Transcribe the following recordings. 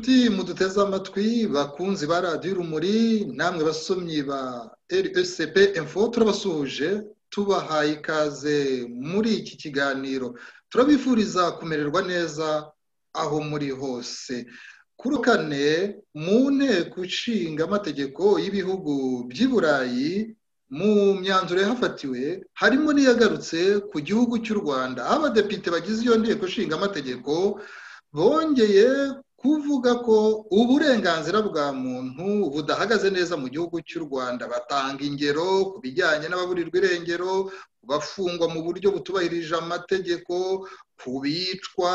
duteze amatwi bakunzi ba radiyo urumuri namwe basomyi ba rsp info turabasuhuje tubahaye ikaze muri iki kiganiro turabifuriza kumererwa neza aho muri hose kuri kane mu nteko ishinga amategeko y'ibihugu by'i burayi mu myanzuro yahafatiwe harimo n'iyagarutse ku gihugu cy'u rwanda aho abadepite bagize iyo nteko ishinga amategeko bongeye kuvuga ko uburenganzira bwa muntu budahagaze neza mu gihugu cy'u rwanda batanga ingero ku bijyanye n'ababurirwa irengero bafungwa mu buryo butubahirije amategeko ku bicwa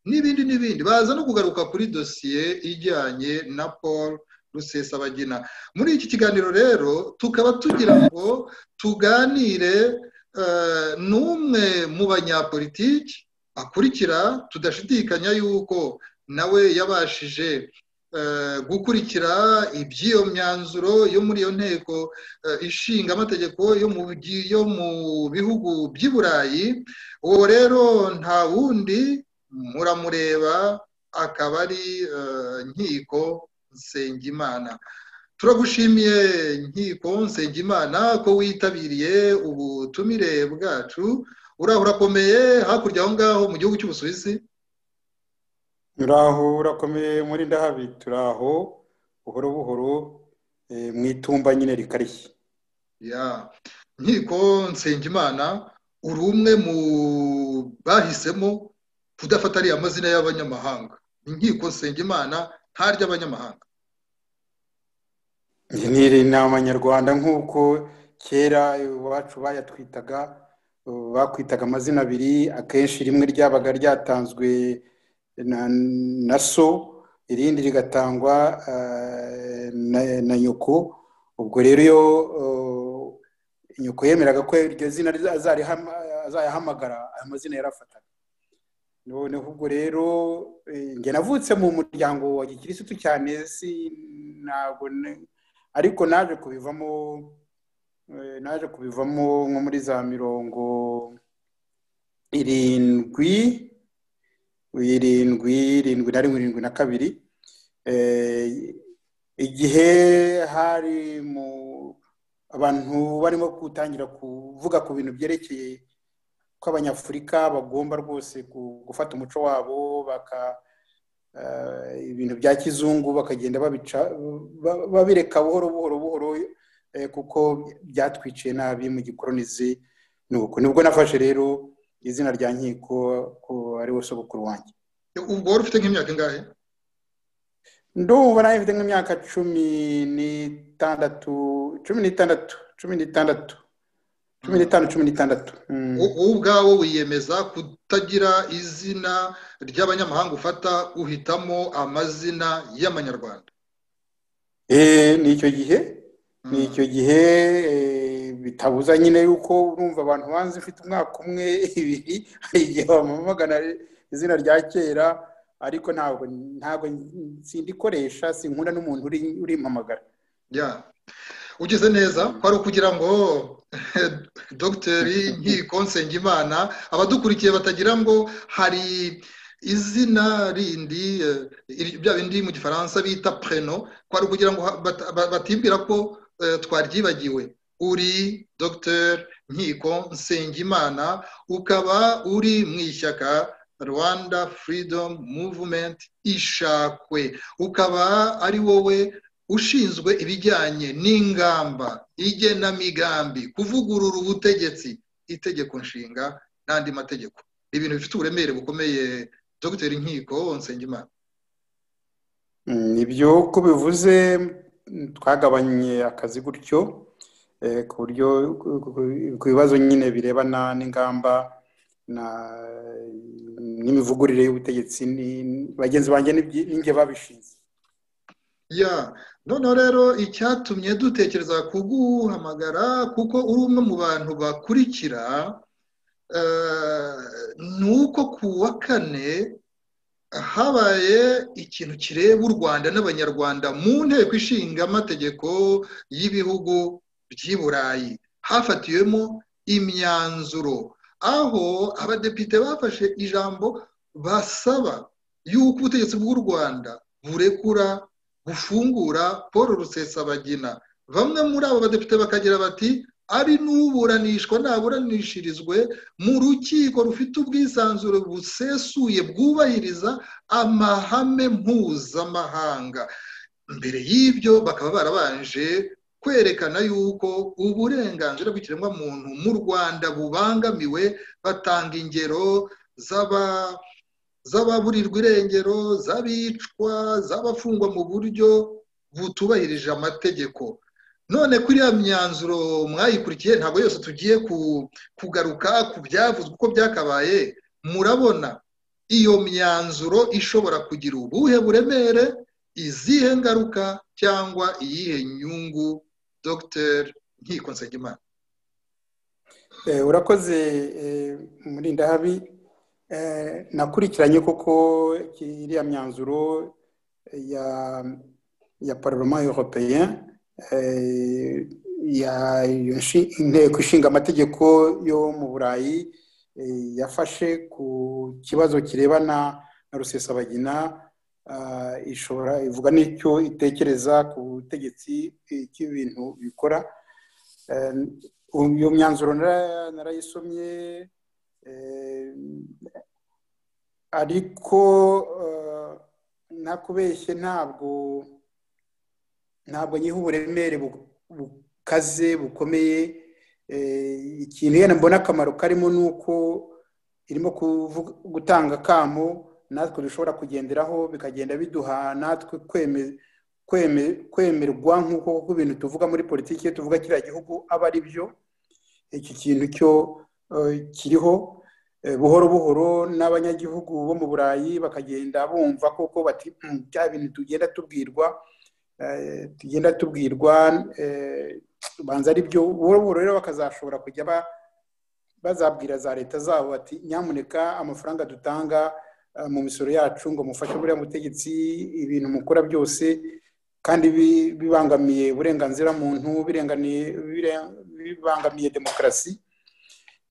n'ibindi n'ibindi baza no kugaruka kuri dosiye ijyanye na paul rusesabagina muri iki kiganiro rero tukaba tugira ngo tuganire n'umwe mu banyapolitiki akurikira tudashidikanya yuko nawe yabashije gukurikira iby'iyo myanzuro yo muri iyo nteko ishinga amategeko yo mu bihugu by'i burayi uwo rero nta wundi muramureba akaba ari nkiko nsengimana turagushimiye nkiko nsengimana ko witabiriye ubutumire bwacu uraho urakomeye hakurya aho ngaho mu gihugu cy'ubusuwisi turaho urakomeye muri ndahabi turaho buhoro buhoro mu itumba nyine rikarishye nkiko nsengimana uri umwe mu bahisemo kudafata ariya mazina y'abanyamahanga inkiko nsengimana ntarya abanyamahanga ni abanyarwanda nk'uko kera iwacu bayatwitaga bakwitaga amazina abiri akenshi rimwe ryabaga ryatanzwe na so irindi rigatangwa na nyoko ubwo rero iyo nyoko yemeraga ko iryo zina azayahamagara aya mazina yarafataga noneho ubwo rero njye navutse mu muryango wa gikirisitu cyane si ntabwo ariko naje kubivamo naje kubivamo nko muri za mirongo irindwi irindwi irindwi na rimwe irindwi na kabiri igihe hari mu abantu barimo gutangira kuvuga ku bintu byerekeye ko abanyafurika bagomba rwose gufata umuco wabo baka ibintu bya kizungu bakagenda babica babireka buhoro buhoro buhoro kuko byatwiciye nabi mu gikoronizi nuko nibwo nafashe rero izina rya nkiko ko ariwe sobukuru wanjye ubwo wari ufite nk'imyaka ingahe ndumva nawe mfite nk'imyaka cumi n'itandatu cumi n'itandatu cumi n'itandatu cumi n'itanu cumi n'itandatu wowe ubwawe wiyemeza kutagira izina ry'abanyamahanga ufata uhitamo amazina y'amanyarwanda ni icyo gihe ni icyo gihe bitabuza nyine yuko urumva abantu banze ufite umwaka umwe ibiri hari igihe bamamagana izina rya kera ariko ntabwo ntabwo sindikoresha sinkunda n'umuntu urimpamagara ugeze neza kwari ukugira ngo dogiteri nkiko nsengimana abadukurikiye batagira ngo hari izina rindi bya bindi mu gifaransa bita preno kwari ukugira ngo batibwira ko twaryibagiwe uri dogiteri nkiko nsengimana ukaba uri mu ishyaka rwanda furidomu muvumenti ishakwe ukaba ari wowe ushinzwe ibijyanye n'ingamba igenamigambi kuvugurura ubutegetsi itegeko nshinga n'andi mategeko ibintu bifite uburemere bukomeye dogiteri nkiko nsengimana nibyo uko bivuze twagabanye akazi gutyo ku buryo ku bibazo nyine birebana n'ingamba n'imivugurire y'ubutegetsi bagenzi banjye n'inge babishinze ya noneho rero icyatumye dutekereza kuguhamagara kuko uri umwe mu bantu bakurikira ni uko ku wa kane habaye ikintu kireba u rwanda n'abanyarwanda mu nteko ishinga amategeko y'ibihugu by'i burayi hafatiwemo imyanzuro aho abadepite bafashe ijambo basaba y'uko ubutegetsi bw'u rwanda burekura bufungura paul rusesabagina bamwe muri abo badepite bakagira bati ari n'uburanishwa ntaburanishirizwe mu rukiko rufite ubwisanzure busesuye bwubahiriza amahame mpuzamahanga mbere y'ibyo bakaba barabanje kwerekana yuko uburenganzira bw'ikiremwamuntu mu rwanda bubangamiwe batanga ingero z'aba z'ababurirwa irengero z'abicwa z'abafungwa mu buryo butubahirije amategeko none kuri ya myanzuro mwayikurikiye ntabwo yose tugiye kugaruka ku byavuzwe uko byakabaye murabona iyo myanzuro ishobora kugira ubuhe buremere izihe ngaruka cyangwa iyihe nyungu dogiteri nkiko nsengimana urakoze murindahabi nakurikiranye koko iriya myanzuro ya ya paroma europeya inteko ishinga amategeko yo mu burayi yafashe ku kibazo kirebana na rusesabagina ishobora ivuga n'icyo itekereza ku butegetsi bw'ibintu bikora iyo myanzuro narayisomye ariko ntakubeshye ntabwo ntabwo nyiha uburemere bukaze bukomeye ikintu yenda mbona akamaro karimo ni uko irimo gutanga akamo natwe dushobora kugenderaho bikagenda biduha natwe kwemerwa nk'uko ibintu tuvuga muri politiki iyo tuvuga kiriya gihugu aba ari byo iki kintu cyo kiriho buhoro buhoro n'abanyagihugu bo mu burayi bakagenda bumva koko bati bya bintu tugenda tubwirwa tugenda tubwirwa tubanza ari byo buhoro buhoro rero bakazashobora kujya bazabwira za leta zabo bati nyamuneka amafaranga dutanga mu misoro yacu ngo mufashe buriya butegetsi ibintu mukora byose kandi bibangamiye uburenganzira muntu bibangamiye demokarasi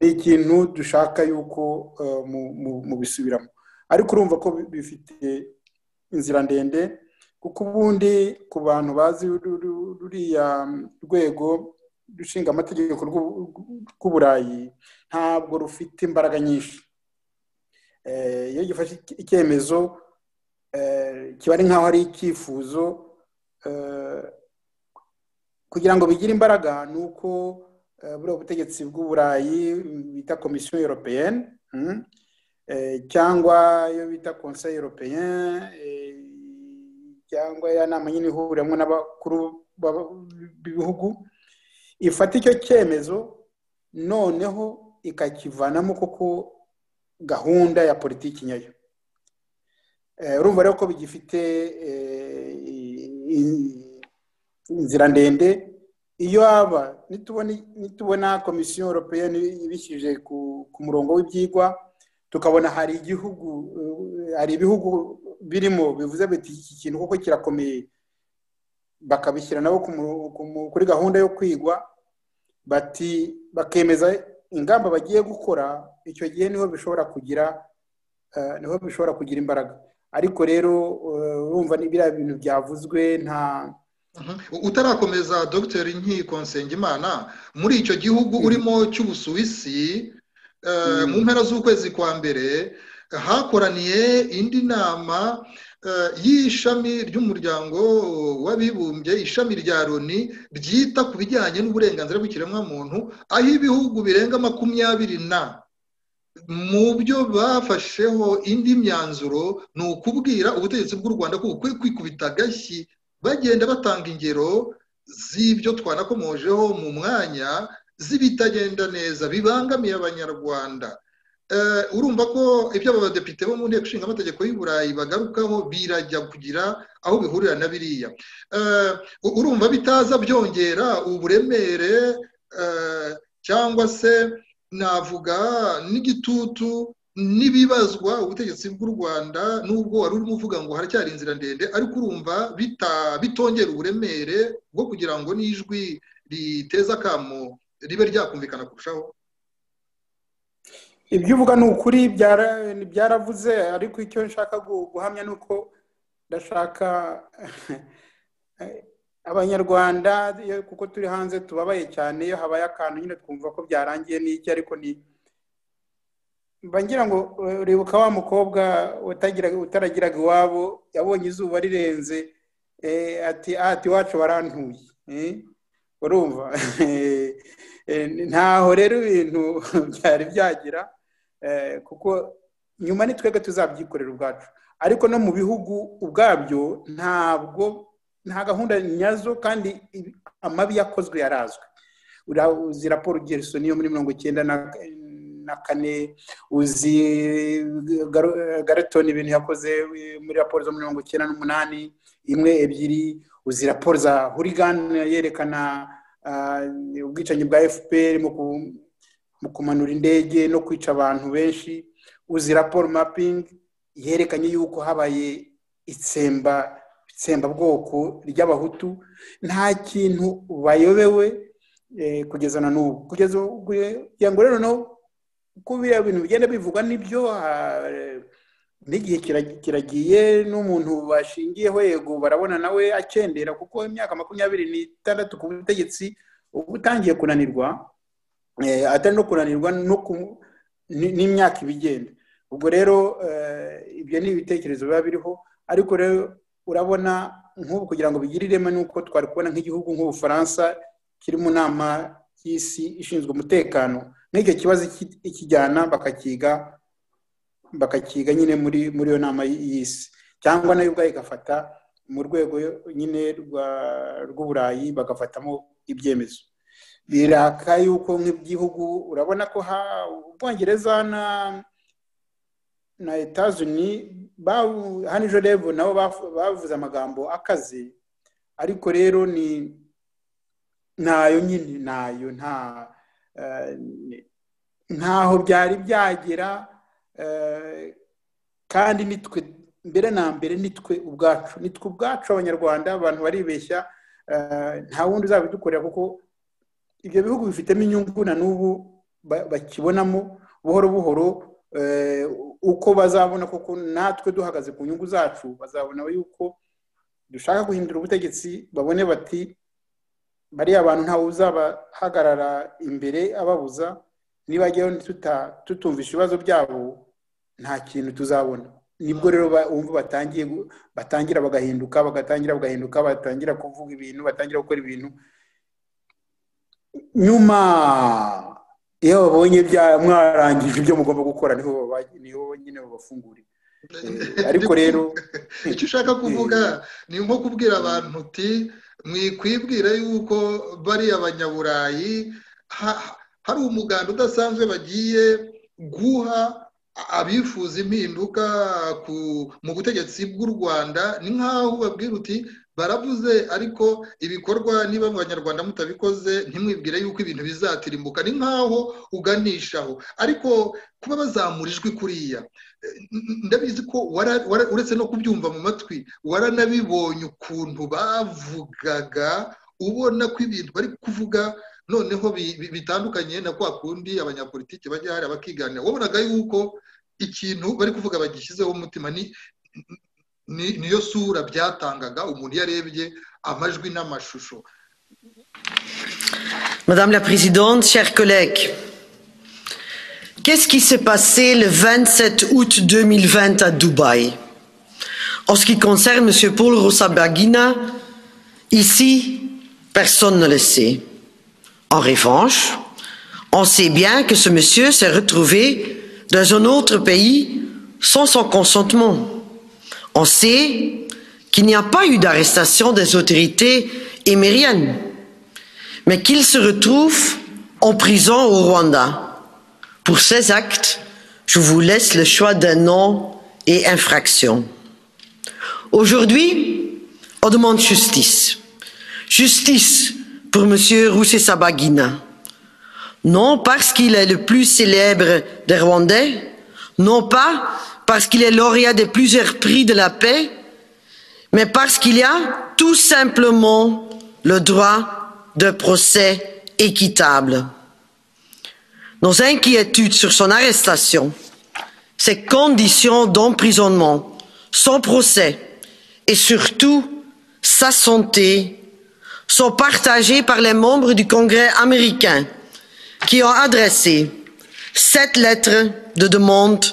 ni ikintu dushaka yuko mubisubiramo ariko urumva ko bifite inzira ndende kuko ubundi ku bantu bazi ruriya rwego rushinga amategeko rw'uburayi ntabwo rufite imbaraga nyinshi iyo gifashe icyemezo kiba ari nk'aho ari icyifuzo kugira ngo bigire imbaraga ni uko buriya butegetsi bw'uburayi bita komisiyo europeyeni cyangwa iyo bita konseyi europeyeni cyangwa ya nama nyine ihuriramo n'abakuru b'ibihugu ifata icyo cyemezo noneho ikakivanamo koko gahunda ya politiki nyayo urumva rero ko bigifite inzira ndende iyo haba nitubona komisiyo europeyeni ibishyije ku murongo w'ibyigwa tukabona hari igihugu hari ibihugu birimo bivuze biti iki kintu kuko kirakomeye bakabishyira nabo kuri gahunda yo kwigwa bati bakemeza ingamba bagiye gukora icyo gihe niho bishobora kugira niho bishobora kugira imbaraga ariko rero urumva biriya bintu byavuzwe nta utarakomeza dogiteri nkiko nsengimana muri icyo gihugu urimo cy'ubusuwisi mu mpera z'ukwezi kwa mbere hakoraniye indi nama y'ishami ry'umuryango w'abibumbye ishami rya loni ryita ku bijyanye n'uburenganzira bw'ikiremwamuntu aho ibihugu birenga makumyabiri na mu byo bafasheho indi myanzuro ni ukubwira ubutegetsi bw'u rwanda ko bukwiye kwikubita agashyi bagenda batanga ingero z'ibyo twanakomojeho mu mwanya z'ibitagenda neza bibangamiye abanyarwanda urumva ko ibyo aba badepite bo mu nteko ishinga amategeko y'u burayi bagarukaho birajya kugira aho bihurira na biriya urumva bitaza byongera uburemere cyangwa se navuga n'igitutu n'ibibazwa ubutegetsi bw'u rwanda n'ubwo wari urimo uvuga ngo haracyari inzira ndende ariko urumva bitongera uburemere bwo kugira ngo n'ijwi riteza akamo ribe ryakumvikana kurushaho ibyo uvuga ni ukuri byaravuze ariko icyo nshaka guhamya ni uko ndashaka abanyarwanda kuko turi hanze tubabaye cyane iyo habaye akantu nyine twumva ko byarangiye n'iki ariko ni ngira ngo uribuka wa mukobwa utaragiraga iwabo yabonye izuba rirenze ati ati iwacu barantuye urumva ntaho rero ibintu byari byagira kuko nyuma ni twebwe tuzabyikorera ubwacu ariko no mu bihugu ubwabyo ntabwo nta gahunda nyazo kandi amabi yakozwe yarazwi uzi raporo gerison yo muri mirongo icyenda na kane uzi garetoni ibintu yakoze muri raporo zo mirongo icyenda n'umunani imwe ebyiri uzi raporo za hurigani yerekana ubwicanyi bwa fpr mu kumanura indege no kwica abantu benshi uzi raporo mapingi yerekanye yuko habaye itsemba itsembabwoko ry'abahutu nta kintu bayobewe kugeza na n'ubu kugeza ngo rero no uko biriya bintu bigenda bivugwa nibyo n'igihe kiragiye n'umuntu bashingiyeho yego barabona nawe akendera kuko imyaka makumyabiri n'itandatu ku butegetsi uba utangiye kunanirwa atari no kunanirwa n'imyaka ibigenda ubwo rero ibyo ni ibitekerezo biba biriho ariko rero urabona nk'ubu kugira ngo bigire ireme nuko twari kubona nk'igihugu nk'ubufaransa kiri mu nama y'isi ishinzwe umutekano nk'icyo kibazo ikijyana bakakiga bakakiga nyine muri muri iyo nama y'isi cyangwa nayo ubwayo igafata mu rwego nyine rw'uburayi bagafatamo ibyemezo biraka yuko nk'igihugu urabona ko ubwongereza na na etazuni hano ejo rebu nabo bavuze amagambo akaze ariko rero ni ntayo nyine ntayo nta ntaho byari byagera kandi nitwe mbere na mbere nitwe ubwacu nitwe ubwacu abanyarwanda abantu baribeshya nta wundi uzabidukorera kuko ibyo bihugu bifitemo inyungu na n'ubu bakibonamo buhoro buhoro uko bazabona koko natwe duhagaze ku nyungu zacu bazabona yuko dushaka guhindura ubutegetsi babone bati bariya bantu ntawe uzabahagarara imbere ababuza nibajyayo tutumvisha ibibazo byabo nta kintu tuzabona nibwo rero bumva batangiye batangira bagahinduka bagatangira bagahinduka batangira kuvuga ibintu batangira gukora ibintu nyuma iyo babonye mwarangije ibyo mugomba gukora niho nyine babafungurira ariko rero icyo ushaka kuvuga ni nko kubwira abantu uti mwikwibwira yuko bariya banyaburayi hari umuganda udasanzwe bagiye guha abifuza impinduka mu butegetsi bw'u rwanda ni nk'aho ubabwira uti baravuze ariko ibikorwa niba mu banyarwanda mutabikoze ntimwibwire yuko ibintu bizatirimbuka ni nk'aho uganishaho ariko kuba bazamura ijwi kuriya ndabizi ko uretse no kubyumva mu matwi waranabibonye ukuntu bavugaga ubona ko ibintu bari kuvuga noneho bitandukanye na kwa kundi abanyapolitiki bajya hari abakiganira wabonaga yuko ikintu bari kuvuga bagishyizeho umutima ni niyo sura byatangaga umuntu iyo arebye amajwi n'amashusho madame la présidente chers collègues qu'est-ce qui s'est passé le 27 août 2020 à Dubaï en ce qui concerne m. Paul Rosabagina ici personne ne le sait en revanche on sait bien que ce monsieur s'est retrouvé dans un autre pays sans son consentement on sait qu'il n'y a pas eu d'arrestation des autorités émiriennes, mais qu'il se retrouve en prison au Rwanda. Pour ces actes, je vous laisse le choix d'un nom et infraction. Aujourd'hui, on demande justice. Justice pour M. Roussé Sabagina. Non parce qu'il est le plus célèbre des Rwandais, non pas parce qu'il est lauréat de plusieurs prix de la paix, mais parce qu'il y a tout simplement le droit d'un procès équitable. Nos inquiétudes sur son arrestation, ses conditions d'emprisonnement, son procès et surtout sa santé sont partagées par les membres du Congrès américain qui ont adressé sept lettres de demande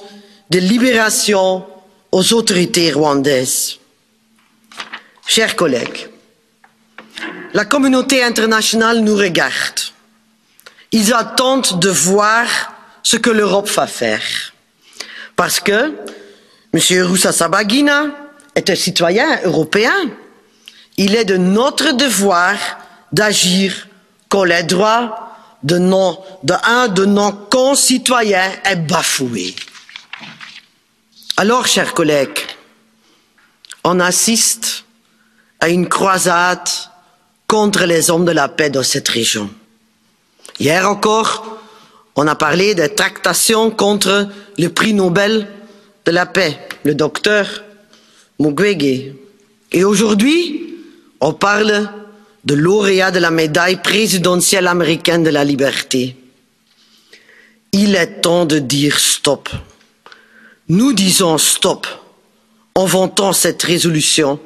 de libération aux autorités rwandaises. Chers collègues, la communauté internationale nous regarde. Ils attendent de voir ce que l'Europe va faire. Parce que M. Roussa Sabagina est un citoyen européen. Il est de notre devoir d'agir quand les droits de, nos, de un de nos concitoyens est bafoué. Alors, chers collègues, on assiste à une croisade contre les hommes de la paix dans cette région. Hier encore, on a parlé des tractations contre le prix Nobel de la paix, le docteur Mukwege. Et aujourd'hui, on parle de lauréat de la médaille présidentielle américaine de la liberté. Il est temps de dire stop. Nous disons stop en vantant cette résolution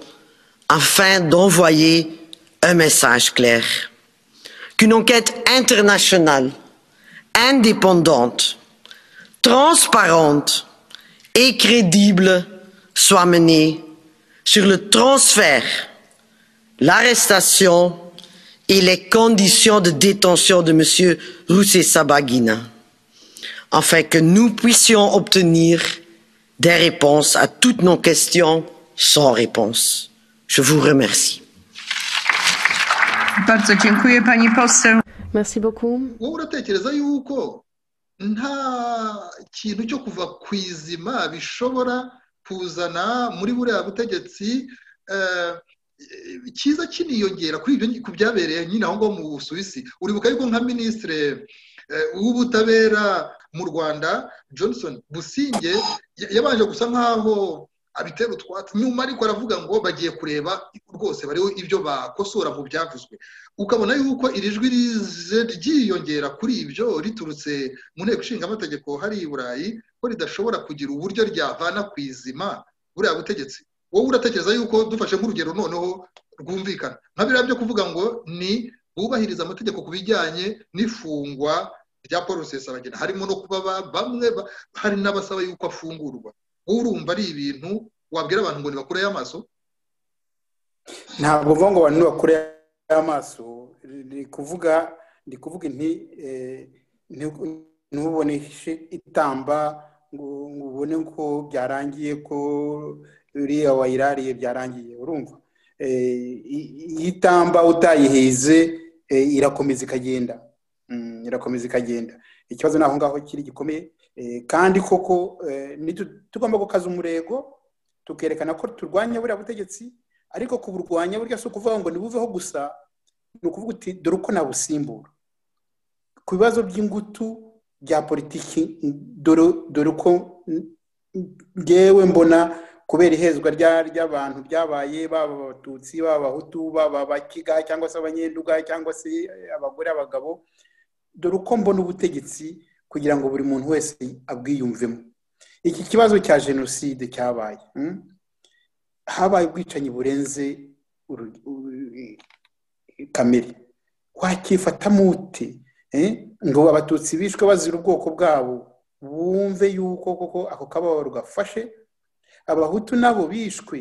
afin d'envoyer un message clair qu'une enquête internationale, indépendante, transparente et crédible soit menée sur le transfert, l'arrestation et les conditions de détention de M. Roussé Sabagina, afin que nous puissions obtenir des réponses à toutes nos questions sans réponse. Je vous remercie. Bardzo dziękuję pani poseł. Merci beaucoup. wowe uratekereza yuko nta kintu cyo kuva ku izima bishobora kuzana muri buriya butegetsi eh, cyiza kiniyongera kuri ibyo ku byabereye nyine aho ngaho mu busuwisi uribuka yuko nka minisitire eh, w'ubutabera mu rwanda johnson businge ya- yabanje gusa nk'aho abitera utwatsi nyuma ariko aravuga ngo bagiye kureba rwose bariho ibyo bakosora mu byavuzwe ukabona yuko iri jwi rize ryiyongera kuri ibyo riturutse mu nteko ishinga amategeko hari i burayi ko ridashobora kugira uburyo ryavana ku izima buriya butegetsi wowe uratekereza yuko dufashe nk'urugero noneho rwumvikana nka biriya byo kuvuga ngo ni bubahiriza amategeko ku bijyanye n'ifungwa rya paul rusesabagina harimo no kuba ba- bamwe ba- hari n'abasaba yuko afungurwa wowe urumva ari ibintu wabwira abantu ngo nibakureyo amaso ntabwo mvuga ngo abantu bakure amaso ni kuvuga ndi kuvuga inti eh, nti- ntubone ishe itamba ngo ngo ubone ko byarangiye ko uriya wayirariye byarangiye urumva Eh, i- iyi tamba utayihize eh, irakomeza ikagenda Mm, irakomeza ikagenda ikibazo ni aho ngaho kiri gikomeye Eh, kandi koko eh, nitu- tugomba gukaza umurego tukerekana ko turwanya buriya butegetsi ariko kuburwanya burya si ukuvuga ngo nibuveho gusa ni ukuvuga uti dore uko nabusimbura ku bibazo by'ingutu bya politiki dore- dore uko n- n- ngewe mbona kubera ihezwa rya- ry'abantu byabaye baba abatutsi baba abahutu baba abakiga cyangwa se abanyenduga cyangwa se abagore abagabo dore uko mbona ubutegetsi kugira ngo buri muntu wese abwiyumvemo iki kibazo cya jenoside cyabaye mm? habaye ubwicanyi burenze uru- uru- kamere wakifatamo ute Eh, ngo abatutsi bishwe bazira ubwoko bwabo bumve yuko koko ako kababaro gafashe abahutu nabo bishwe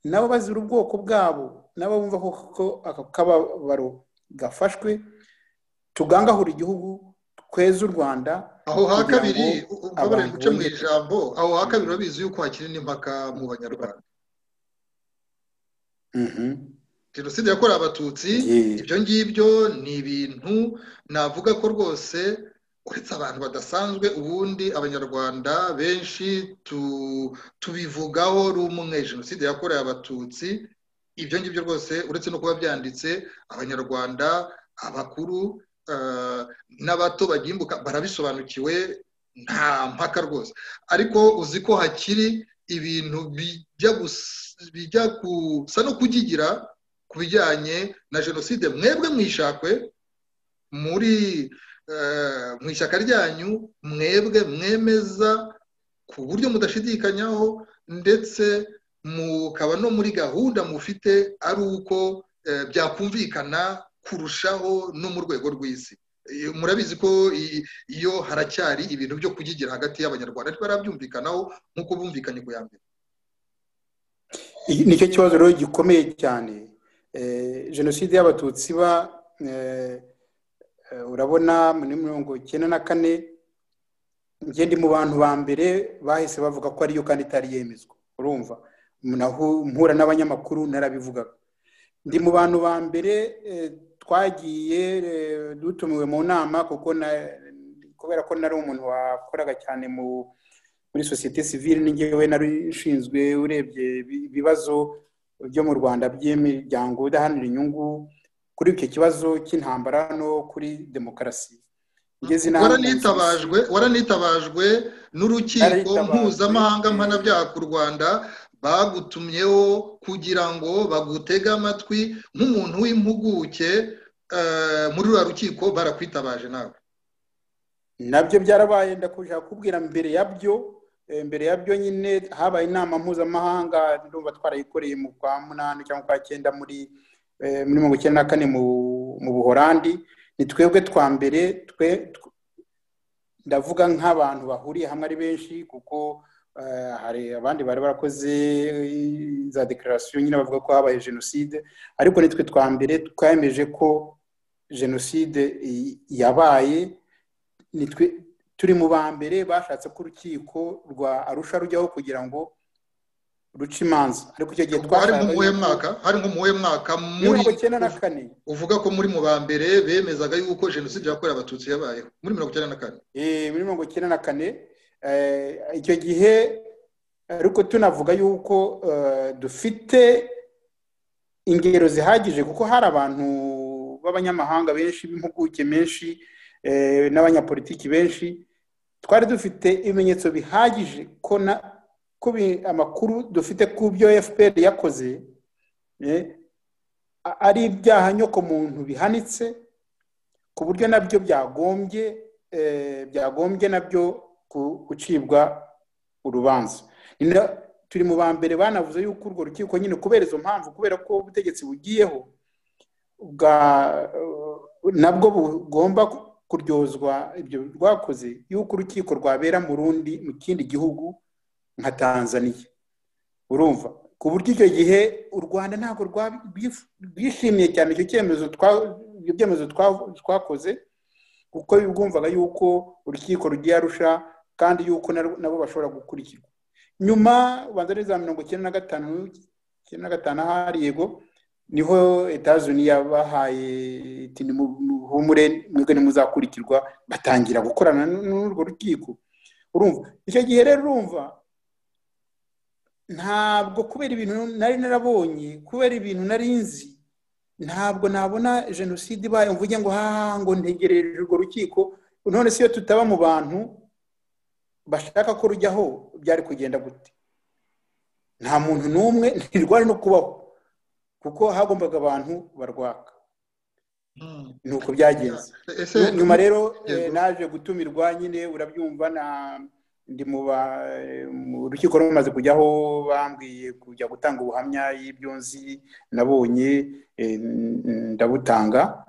nabo bazira ubwoko bwabo nabo bumva ko koko ako kababaro gafashwe tugangahura igihugu tweze u rwanda aho ha kugira kabiri ngo u- umbabarire abantu nguce mu bongere- ijambo aho ha kabiri urabizi yuko hakiri n'impaka mu banyarwanda Mhm. jenoside yakorewe abatutsi Yeah. ibyo ngibyo ni ibintu navuga ko rwose uretse abantu badasanzwe ubundi abanyarwanda benshi tu- tubivugaho rumwe jenoside yakorewe abatutsi ibyo ngibyo rwose uretse no kuba byanditse abanyarwanda abakuru eh, n'abato bagimbuka barabisobanukiwe nta mpaka rwose ariko uzi ko hakiri ibintu bijya gus- bijya gusa no kugigira ku bijyanye na jenoside mwebwe mwishakwe muri eh, mu ishyaka ryanyu mwebwe mwemeza ku buryo mudashidikanyaho ndetse mukaba no muri gahunda mufite ari uko byakumvikana kurushaho no mu rwego rw'isi murabizi ko iyo haracyari ibintu byo kugigira hagati y'abanyarwanda ntibarabyumvikanaho nk'uko bumvikanye ku ya mbere nicyo kibazo rero gikomeye cyane jenoside y'abatutsi ba urabona muri mirongo icyenda na kane ngende mu bantu ba mbere bahise bavuga ko ariyo kandi itari yemezwa urumva mpura n'abanyamakuru narabivugaga ndi mu bantu ba mbere twagiye dutumiwe mu nama kuko kubera ko nari umuntu wakoraga cyane muri sosiyete sivire n'ingewe nari ushinzwe urebye ibibazo byo mu rwanda by'imiryango idaharanira inyungu kuri icyo kibazo cy'intambara no kuri demokarasi waranitabajwe waranitabajwe n'urukiko mpuzamahanga mpanabyaha ku rwanda bagutumyeho kugira ngo bagutege amatwi nk'umuntu w'impuguke muri ruriya rukiko barakwitabaje nawe nabyo byarabaye ndakushaka kubwira mbere yabyo mbere yabyo nyine habaye inama mpuzamahanga ndumva twarayikoreye mu kwa munani cyangwa kwa cyenda muri mirongo icyenda na kane mu buhorandi ni twebwe twa mbere twe ndavuga nk'abantu bahuriye hamwe ari benshi kuko hari abandi bari barakoze za dekararasiyo nyine bavuga ko habaye jenoside ariko nitwe twa mbere twemeje ko jenoside yabaye nitwe turi mu ba mbere bashatse ko urukiko rwa arusha rujyaho kugira ngo ruce imanza ariko icyo gihe twari nk'umuhe mwaka hari nk'umuhe mwaka muri mirongo icyenda na kane uvuga ko muri mu ba mbere bemezaga yuko jenoside yakorewe abatutsi yabayeho muri mirongo icyenda na kane muri mirongo icyenda na kane icyo gihe ariko tunavuga yuko dufite ingero zihagije kuko hari abantu b'abanyamahanga benshi b'impuguke menshi n'abanyapolitiki benshi twari dufite ibimenyetso bihagije ko amakuru dufite ku byo fpr yakoze ari ibyaha nyokomuntu bihanitse ku buryo nabyo byagombye byagombye nabyo gucibwa urubanza turi mu ba mbere banavuze yuko urwo rukiko nyine kubera izo mpamvu kubera ko ubutegetsi bugiyeho nabwo bugomba kuryozwa ibyo rwakoze yuko urukiko rwabera mu rundi mu kindi gihugu nka tanzania urumva ku buryo icyo gihe u rwanda ntabwo rwishimiye cyane icyo cyemezo ibyemezo twakoze kuko bwumvaga yuko urukiko rugiye arusha kandi yuko nabo bashobora gukurikirwa nyuma ubanza neza mirongo icyenda na gatanu icyenda na gatanu ahari yego niho etazuni yabahaye iti muhumure mwebwe ntimuzakurikirwa batangira gukorana n'urwo rukiko urumva icyo gihe rero urumva ntabwo kubera ibintu nari narabonye kubera ibintu nari nzi ntabwo nabona jenoside ibaye mvuge ngo haha ngo ntegereje urwo rukiko none si iyo tutaba mu bantu bashaka ko rujyaho byari kugenda gute nta muntu n'umwe ntirwari no kubaho kuko hagombaga abantu barwaka ni uko byagenze nyuma rero naje gutumirwa nyine urabyumva ndi mu rukiko rumaze kujyaho bambwiye kujya gutanga ubuhamya y'ibyo nzi nabonye ndabutanga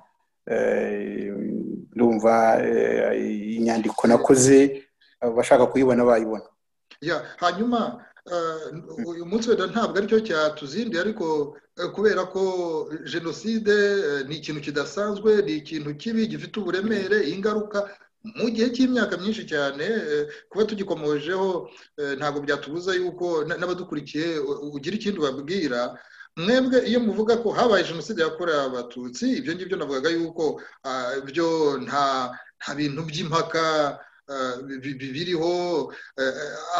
ndumva inyandiko nakoze abashaka kuyibona bayibona hanyuma uyu munsi wenda ntabwo aricyo cyatuzindiye ariko kubera ko jenoside ni ikintu kidasanzwe ni ikintu kibi gifite uburemere ingaruka mu gihe cy'imyaka myinshi cyane kuba tugikomojeho ntabwo byatubuza yuko n'abadukurikiye ugira ikindi ubabwira mwebwe iyo muvuga ko habaye jenoside yakorewe abatutsi ibyo ngibyo navugaga yuko byo nta bintu by'impaka biriho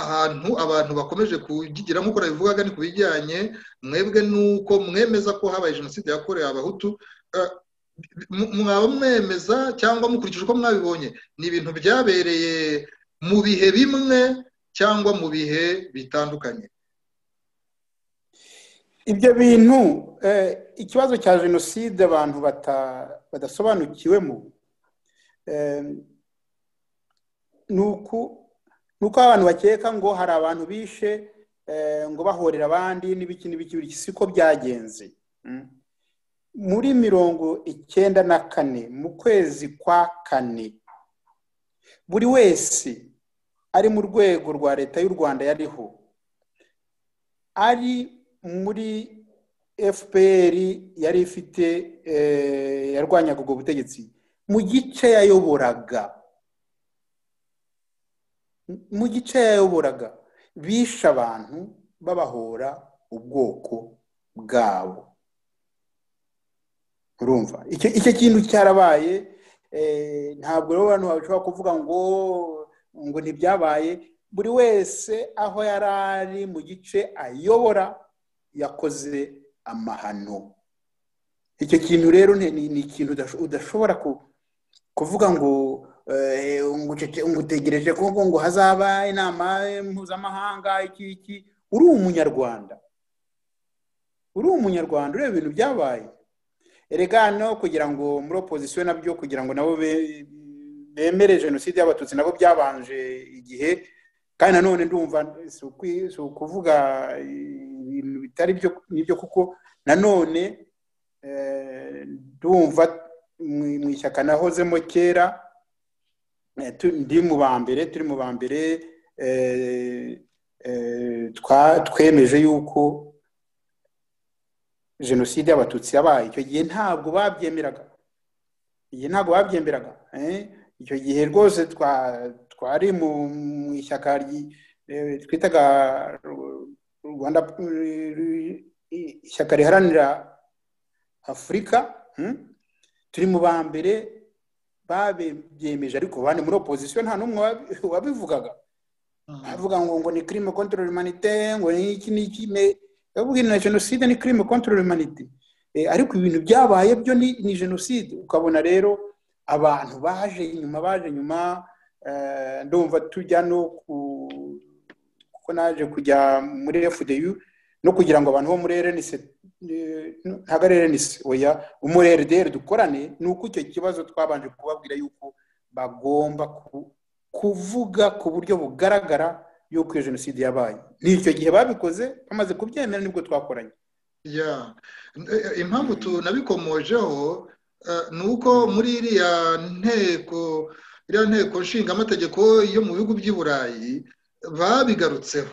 ahantu abantu bakomeje kugigira nk'uko nabivugaga ni ku bijyanye mwebwe nuko mwemeza ko habaye jenoside yakorewe abahutu mwaba mwemeza cyangwa mukurikije uko mwabibonye ni ibintu byabereye mu bihe bimwe cyangwa mu bihe bitandukanye ibyo bintu ikibazo cya jenoside abantu badasobanukiwemo ni uko abantu bakeka ngo hari abantu bishe eh, ngo bahorera abandi n'ibiki n'ibiki buri iki siko byagenze Mm. muri mirongo icyenda na kane mu kwezi kwa kane buri wese ari mu rwego rwa leta y'u rwanda yariho ari muri fpr yari ifite eh, yarwanyaga ubwo butegetsi mu gice yayoboraga mu gice yayoboraga bishe abantu babahora ubwoko bwabo urumva icyo icyo kintu cyarabaye eh, ntabwo rero abantu bashobora kuvuga ngo ngo ntibyabaye buri wese aho yari ari mu gice ayobora yakoze amahano icyo kintu rero ni ni- ni ikintu udasho- udashobora ku- kuvuga ngo eh, ngo ucece- ngo utegereje ko ngo- ngo hazaba inama mpuzamahanga iki iki uri umunyarwanda uri umunyarwanda ureba ibintu byabaye erega no kugira ngo muri opozisiyo nabyo kugira ngo nabo be- bemere jenoside y'abatutsi nabo byabanje igihe kandi nanone ndumva si ukwi- si ukuvuga ibintu bitari byo nibyo kuko nanone eh, ndumva mu- mu ishyaka nahozemo kera eh, tu- ndi mu ba mbere turi mu ba mbere eh, eh, twa- twemeje yuko jenoside y'abatutsi yabaye icyo gihe ntabwo babyemeraga igihe ntabwo babyemeraga eh? icyo gihe rwose twa- twari mu mu ishyaka ryi- eh, twitaga Ru- rwanda eh, ishyaka riharanira afurika hmm? turi mu ba mbere babyemeje ariko bane muri opozisiyo nta n'umwe wabi- wabivugaga avuga ngo ngo ni crime contre l'humanité ngo ni iki ni iki ne bavuga na jenoside ni crime contre l'humanité Eh, ariko ibintu byabaye byo ni, ni jenoside ukabona rero abantu baje inyuma baje inyuma eh, ndumva tujya no ku kuko naje kujya muri FDU no kugira ngo abantu bo muri RNC eh, ntabwo ari RNC oya muri RDR dukorane ni uko icyo kibazo twabanje kubabwira yuko bagomba ku kuvuga ku buryo bugaragara y'uko iyo jenoside yabaye ni icyo gihe babikoze bamaze kubyemera nibwo twakoranye Ya. Eh, impamvu tunabikomojeho eh, ni uko muri iriya nteko iriya nteko nshingamategeko yo mu bihugu by'i burayi babigarutseho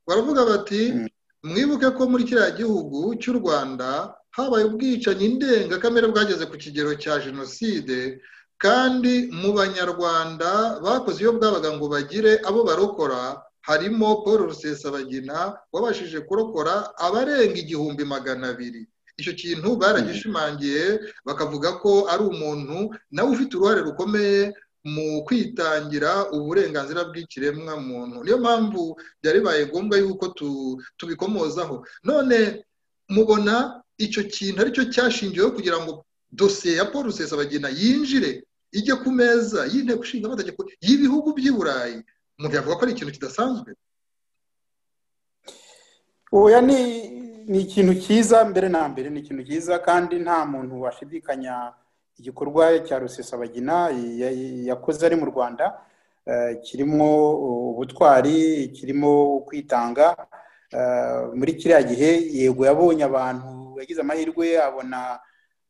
baravuga bati Mm. mwibuke ko muri kiriya gihugu cy'u rwanda habaye ubwicanyi ndengakamere bwageze ku kigero cya jenoside kandi mu banyarwanda bakoze iyo bwabaga ngo bagire abo barokora harimo paul rusesabagina wabashije kurokora abarenga igihumbi magana abiri icyo kintu baragishimangiye bakavuga ko ari umuntu nawe ufite uruhare rukomeye mu kwitangira uburenganzira bw'ikiremwa muntu niyo mpamvu byari bibaye ngombwa yuko tu- tubikomozaho none mubona icyo kintu aricyo cyashingiweho kugira ngo dosiye ya paul rusesabagina yinjire ijye ku meza y'inteko ishinga amategeko y'ibihugu by'i burayi umuntu yavuga ko ari ikintu kidasanzwe oya ni ni ikintu cyiza mbere na mbere ni ikintu cyiza kandi nta muntu washidikanya igikorwa cya rusesabagina ya- ya- yakoze ari mu rwanda eh, kirimo ubutwari kirimo kwitanga eh, muri kiriya gihe yego yabonye abantu yagize amahirwe abona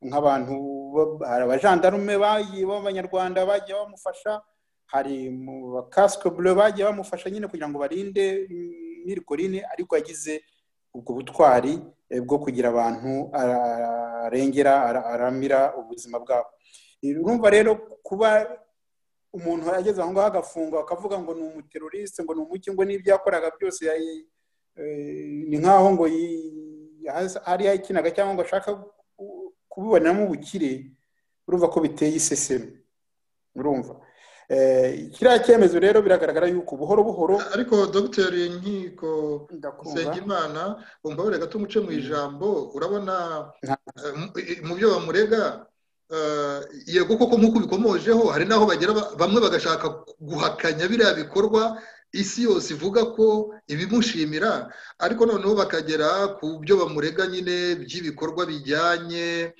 nk'abantu ba- hari abajandarume bagiye b'abanyarwanda bagiye bamufasha hari mu bakasike bure bagiye bamufasha nyine kugira ngo barinde mirikorine ariko yagize ubwo butwari eh, bwo kugira abantu arengera ara- aramira ubuzima bwabo urumva rero kuba umuntu ageze aho ngaho agafungwa akavuga ngo ni umuteroriste ngo ni umuki ngo n'ibyo yakoraga byose yayi- eh, ni nk'aho ngo yi- yahas- hari yakinaga cyangwa ngo ashaka ku- kubibonamo ubukire urumva ko biteye iseseme urumva Eh, kiriya cyemezo rero biragaragara yuko buhoro buhoro ariko dogiteri nkiko ndakumva nsengimana umbabarire gato umuce mu ijambo urabona Nta- eh, mu- i- mu byo bamurega eh, yego koko nk'uko ubikomojeho hari n'aho bagera ba- bamwe bagashaka guhakanya biriya bikorwa isi yose ivuga ko ibimushimira ariko noneho bakagera ku byo bamurega nyine by'ibikorwa bijyanye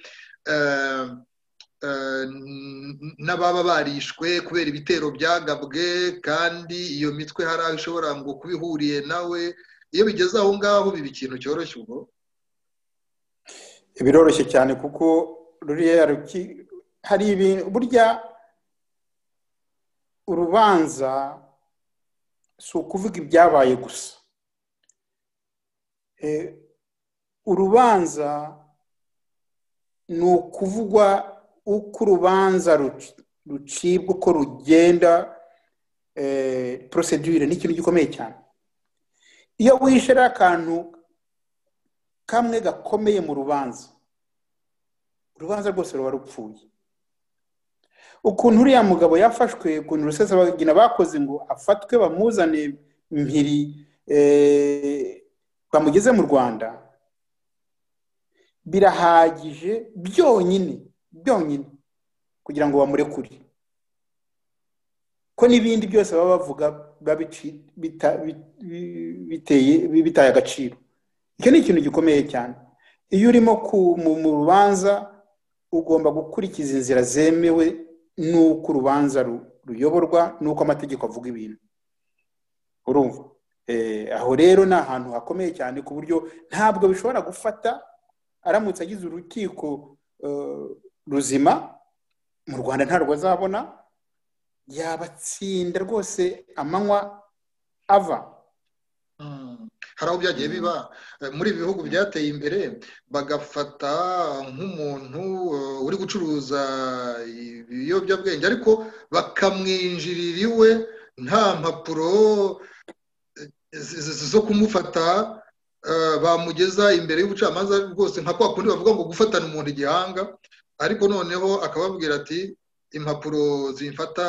eh, eh, n- n'ababa barishwe kubera ibitero byagabwe kandi iyo mitwe hari aho ishobora ngo kuba ihuriye nawe iyo bigeze aho ngaho biba ikintu cyoroshye ubwo biroroshye cyane kuko ruriya ruki- hari ibintu burya urubanza si ukuvuga ibyabaye gusa Eh, urubanza ni ukuvugwa uko urubanza ruci- rucibwa uko rugenda porosedure ni ikintu gikomeye cyane iyo wishe ari akantu kamwe gakomeye mu rubanza urubanza rwose ruba rupfuye ukuntu uriya mugabo yafashwe ukuntu rusesabagina bakoze ngo afatwe bamuzane mpiri eh, bamugeze mu rwanda birahagije byonyine byonyine kugira ngo bamurekure ko n'ibindi byose baba bavuga biba bici- bita- bi- bi- biteye- bi- bitaye agaciro icyo ni ikintu gikomeye cyane iyo urimo ku- mu mu rubanza ugomba gukurikiza inzira zemewe n'uko urubanza ru- ruyoborwa n'uko amategeko avuga ibintu urumva Eh, aho rero ni ahantu hakomeye cyane ku buryo ntabwo bishobora gufata aramutse agize urukiko eh, ruzima mu rwanda ntabwo azabona yabatsinda rwose amanywa ava Mm. hari aho byagiye biba Eh, muri ibi bihugu byateye imbere bagafata nk'umuntu eh, uri gucuruza ibiyobyabwenge ariko bakamwinjirira iwe nta mpapuro eh, z- z- zo kumufata eh, bamugeza imbere y'ubucamanza rwose nka kwa kundi bavuga ngo gufatana umuntu igihanga ariko noneho akababwira ati impapuro zimfata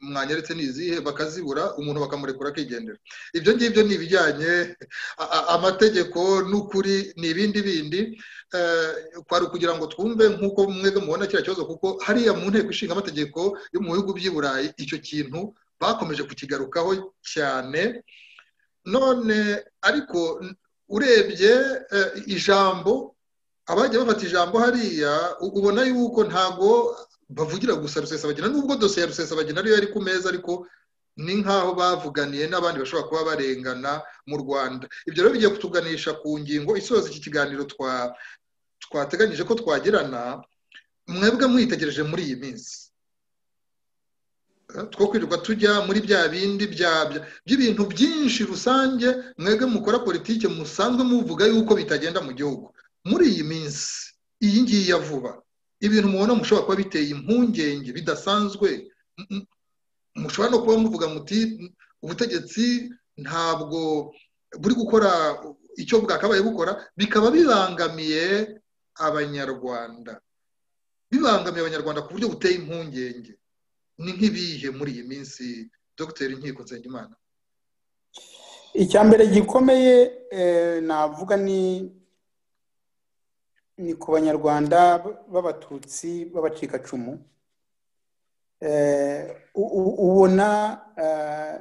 mwanyeretse ni izihe bakazibura umuntu bakamurekura akigendera ibyo ngibyo ni ibijyanye a- a- amategeko n'ukuri ni ibindi bindi Eh, kwari ukugira ngo twumve nk'uko mwebwe mubona kiriya kibazo kuko hariya mu nteko ishinga amategeko yo mu bihugu by'i burayi icyo kintu bakomeje kukigarukaho cyane none ariko n- urebye eh, ijambo abajya bafata ijambo hariya u- ubona yuko ntago bavugira gusa rusesabagina nubwo dosiye ya rusesabagina ariyo yari ku meza ariko ni nk'aho bavuganiye n'abandi bashobora kuba barengana mu rwanda ibyo rero bigiye kutuganisha ku ngingo isoza iki kiganiro twa- twateganyije ko twagirana mwebwe mwitegereje muri iyi minsi Eh, two kwirirwa tujya muri bya bindi bya- bya- by'ibintu byinshi rusange mwebwe mukora politiki musanzwe muvuga yuko bitagenda mu gihugu muri iyi minsi iyi ngiyi ya vuba ibintu mubona mushobora kuba biteye impungenge bidasanzwe m- m- mushobora no kuba muvuga muti ubutegetsi ntabwo buri gukora icyo bwakabaye bukora bikaba bibangamiye abanyarwanda bibangamiye abanyarwanda ku buryo buteye impungenge ni nk'ibihe muri iyi minsi dr inkiko nsengimana icya mbere gikomeye eh, navuga ni ni ku banyarwanda b'abatutsi b'abacikacumu Eh, u- u- ubona eh,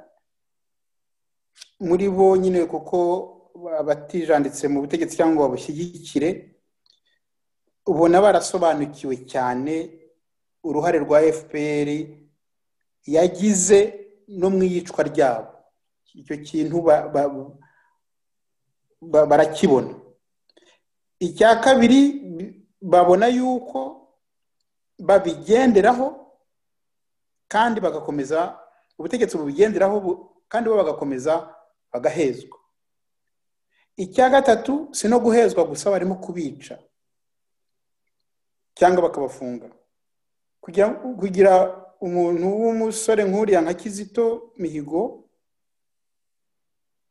muri bo nyine kuko abatijanditse mu butegetsi cyangwa ngo babushyigikire ubona barasobanukiwe cyane uruhare rwa fpr yagize no mu iyicwa ryabo icyo kintu ba- ba- ba- barakibona icya kabiri babona yuko babigenderaho kandi bagakomeza ubutegetsi bubigenderaho bu- kandi bo bagakomeza bagahezwa icya gatatu si no guhezwa gusa barimo kubica cyangwa bakabafunga kugira kugira umuntu w'umusore nk'uriya nka kizito mihigo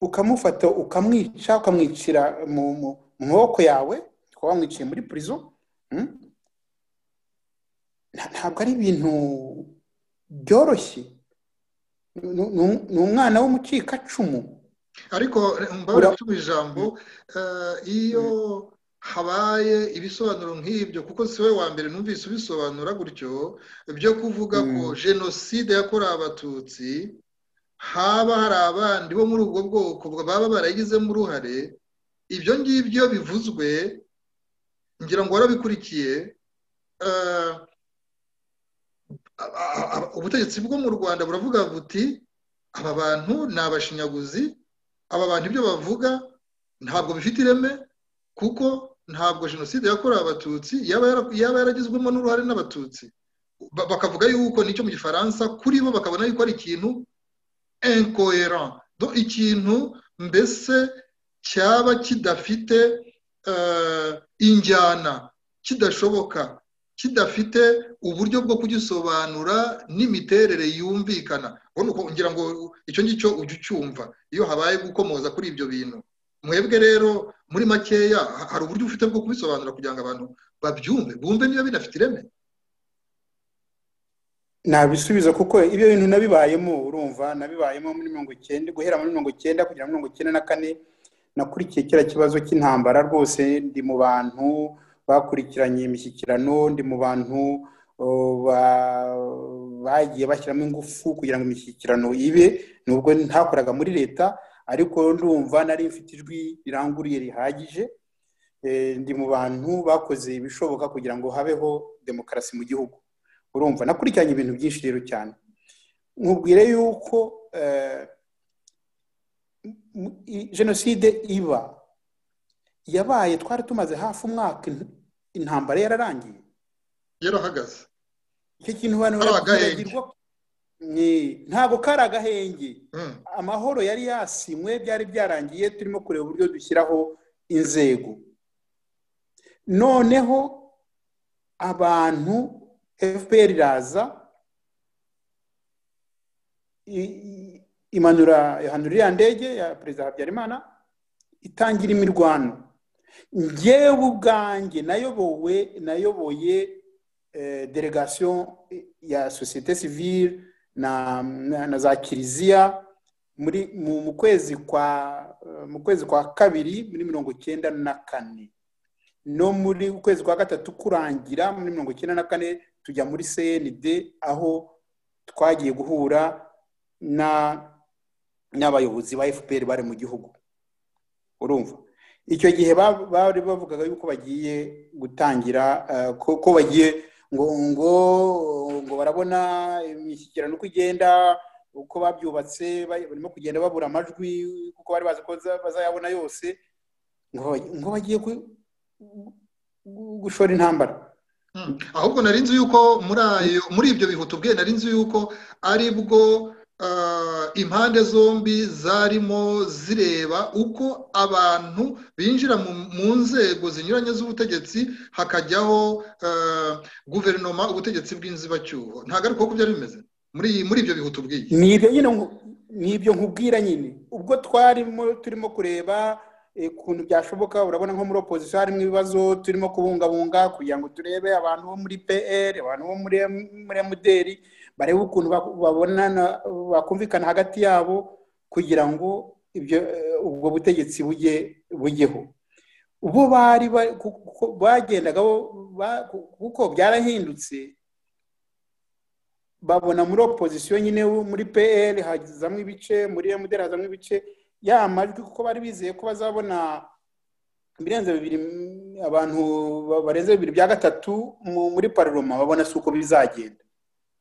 ukamufata ukamwica ukamwicira mu mu- mu maboko yawe ukaba wamwiciye muri purizo mm? Nta- ntabwo ari ibintu byoroshye Ni- ni- ni umwana w'umucikacumu ariko eh, mbabarira Ura- gucuma ijambo eh, iyo habaye ibisobanuro nk'ibyo kuko si we wa mbere numvise ubisobanura gutyo byo kuvuga ko jenoside yakorewe abatutsi haba hari abandi bo muri ubwo bwoko baba barayigizemo uruhare ibyo ngibyo bivuzwe ngira ngo warabikurikiye eh, a- a- a- ubutegetsi bwo mu rwanda buravuga buti aba bantu ni abashinyaguzi aba bantu ibyo bavuga ntabwo bifite ireme kuko ntabwo jenoside yakorewe abatutsi yaba yara- yaba yaragizwemo n'uruhare n'abatutsi Ba- bakavuga yuko nicyo mu gifaransa kuri bo bakabona yuko ari ikintu incoherent Do- ikintu mbese cyaba kidafite eh, injyana kidashoboka kidafite uburyo bwo kugisobanura n'imiterere yumvikana ubona uko ngira ngo icyo ngicyo ujye ucyumva iyo habaye gukomoza kuri ibyo bintu mwebwe rero muri makeya ha- hari uburyo ufite bwo kubisobanura kugira ngo abantu babyumve bumve niba binafite ireme ntabisubizo kuko ibyo bintu nabibayemo urumva nabibayemo muri mirongo icyenda guhera muri mirongo icyenda kugera muri mirongo icyenda na kane nakurikiye kiriya kibazo cy'intambara rwose ndi mu bantu bakurikiranye imishyikirano ndi mu bantu oh, ba- bagiye bashyiramo ingufu kugira ngo imishyikirano ibe nubwo ntakoraga muri leta ariko ndumva nari mfite ijwi riranguruye rihagije Eh, ndi mu bantu bakoze ibishoboka kugira ngo habeho demokarasi mu gihugu urumva nakurikiranye ibintu byinshi rero cyane nkubwire yuko eh, m- i- jenoside iba yabaye twari tumaze hafi umwaka in- intambara yararangiye yarahagaze icyo kintu abantu Kari agahenge. barakibagirwa Ni- ntabwo kari agahenge Mm. amahoro yari yasinywe byari byarangiye turimo kureba uburyo dushyiraho inzego noneho abantu fpr iraza i- i- imanura ihanura iriya ndege ya perezida habyarimana itangira imirwano njyewe ubwanjye nayobowe nayoboye eh, delegation ya sosiyete sivile na, na, na za kiliziya muri mu, mu kwezi kwa eh, mu kwezi kwa kabiri muri mirongo icyenda na kane no muri ukwezi kwa gatatu kurangira muri mirongo icyenda na kane tujya muri cnd aho twagiye guhura na n'abayobozi ba fpr bari mu gihugu urumva icyo gihe ba- bari bavugaga yuko bagiye gutangira eh, ko ko bagiye ngo ngo ngo barabona imishyikirano uko igenda uko babyubatse ba- barimo kugenda babura amajwi kuko bari bazi ko baza- bazayabona yose ngo ba- ngo bagiye ku- gu- gushora intambara Mm. ahubwo nari nzi yuko muri ayo muri ibyo bihe tubwiye nari nzi yuko ari bwo ah, impande zombi zarimo zireba uko abantu binjira mu, mu nzego zinyuranye z'ubutegetsi hakajyaho ah, guverinoma ubutegetsi bw'inzibacyuho ntabwo ari uko byari bimeze muri muri ibyo bihe tubwiye ni ibyo nyine nku- ni ibyo nkubwira nyine ubwo twarimo turimo kureba eh, ukuntu byashoboka urabona nko muri opozisiyo harimo ibibazo turimo kubungabunga kugira ngo turebe abantu bo muri pr abantu bo muri M- muri mdr barebe ukuntu bak- babonana bakumvikana hagati yabo kugira ngo ibyo eh, ubwo butegetsi bujye bujyeho bo bari ba- ku- kuko bagendaga bo- ba- ku- kuko byarahindutse babona muri opozisiyo nyine muri pl hazamo ibice muri mdr hazamo ibice ya majwi kuko bari bizeye ko bazabona ibirenze bibiri mm, abantu ba- barenze bibiri bya gatatu mu- muri parloma babona si uko bizagenda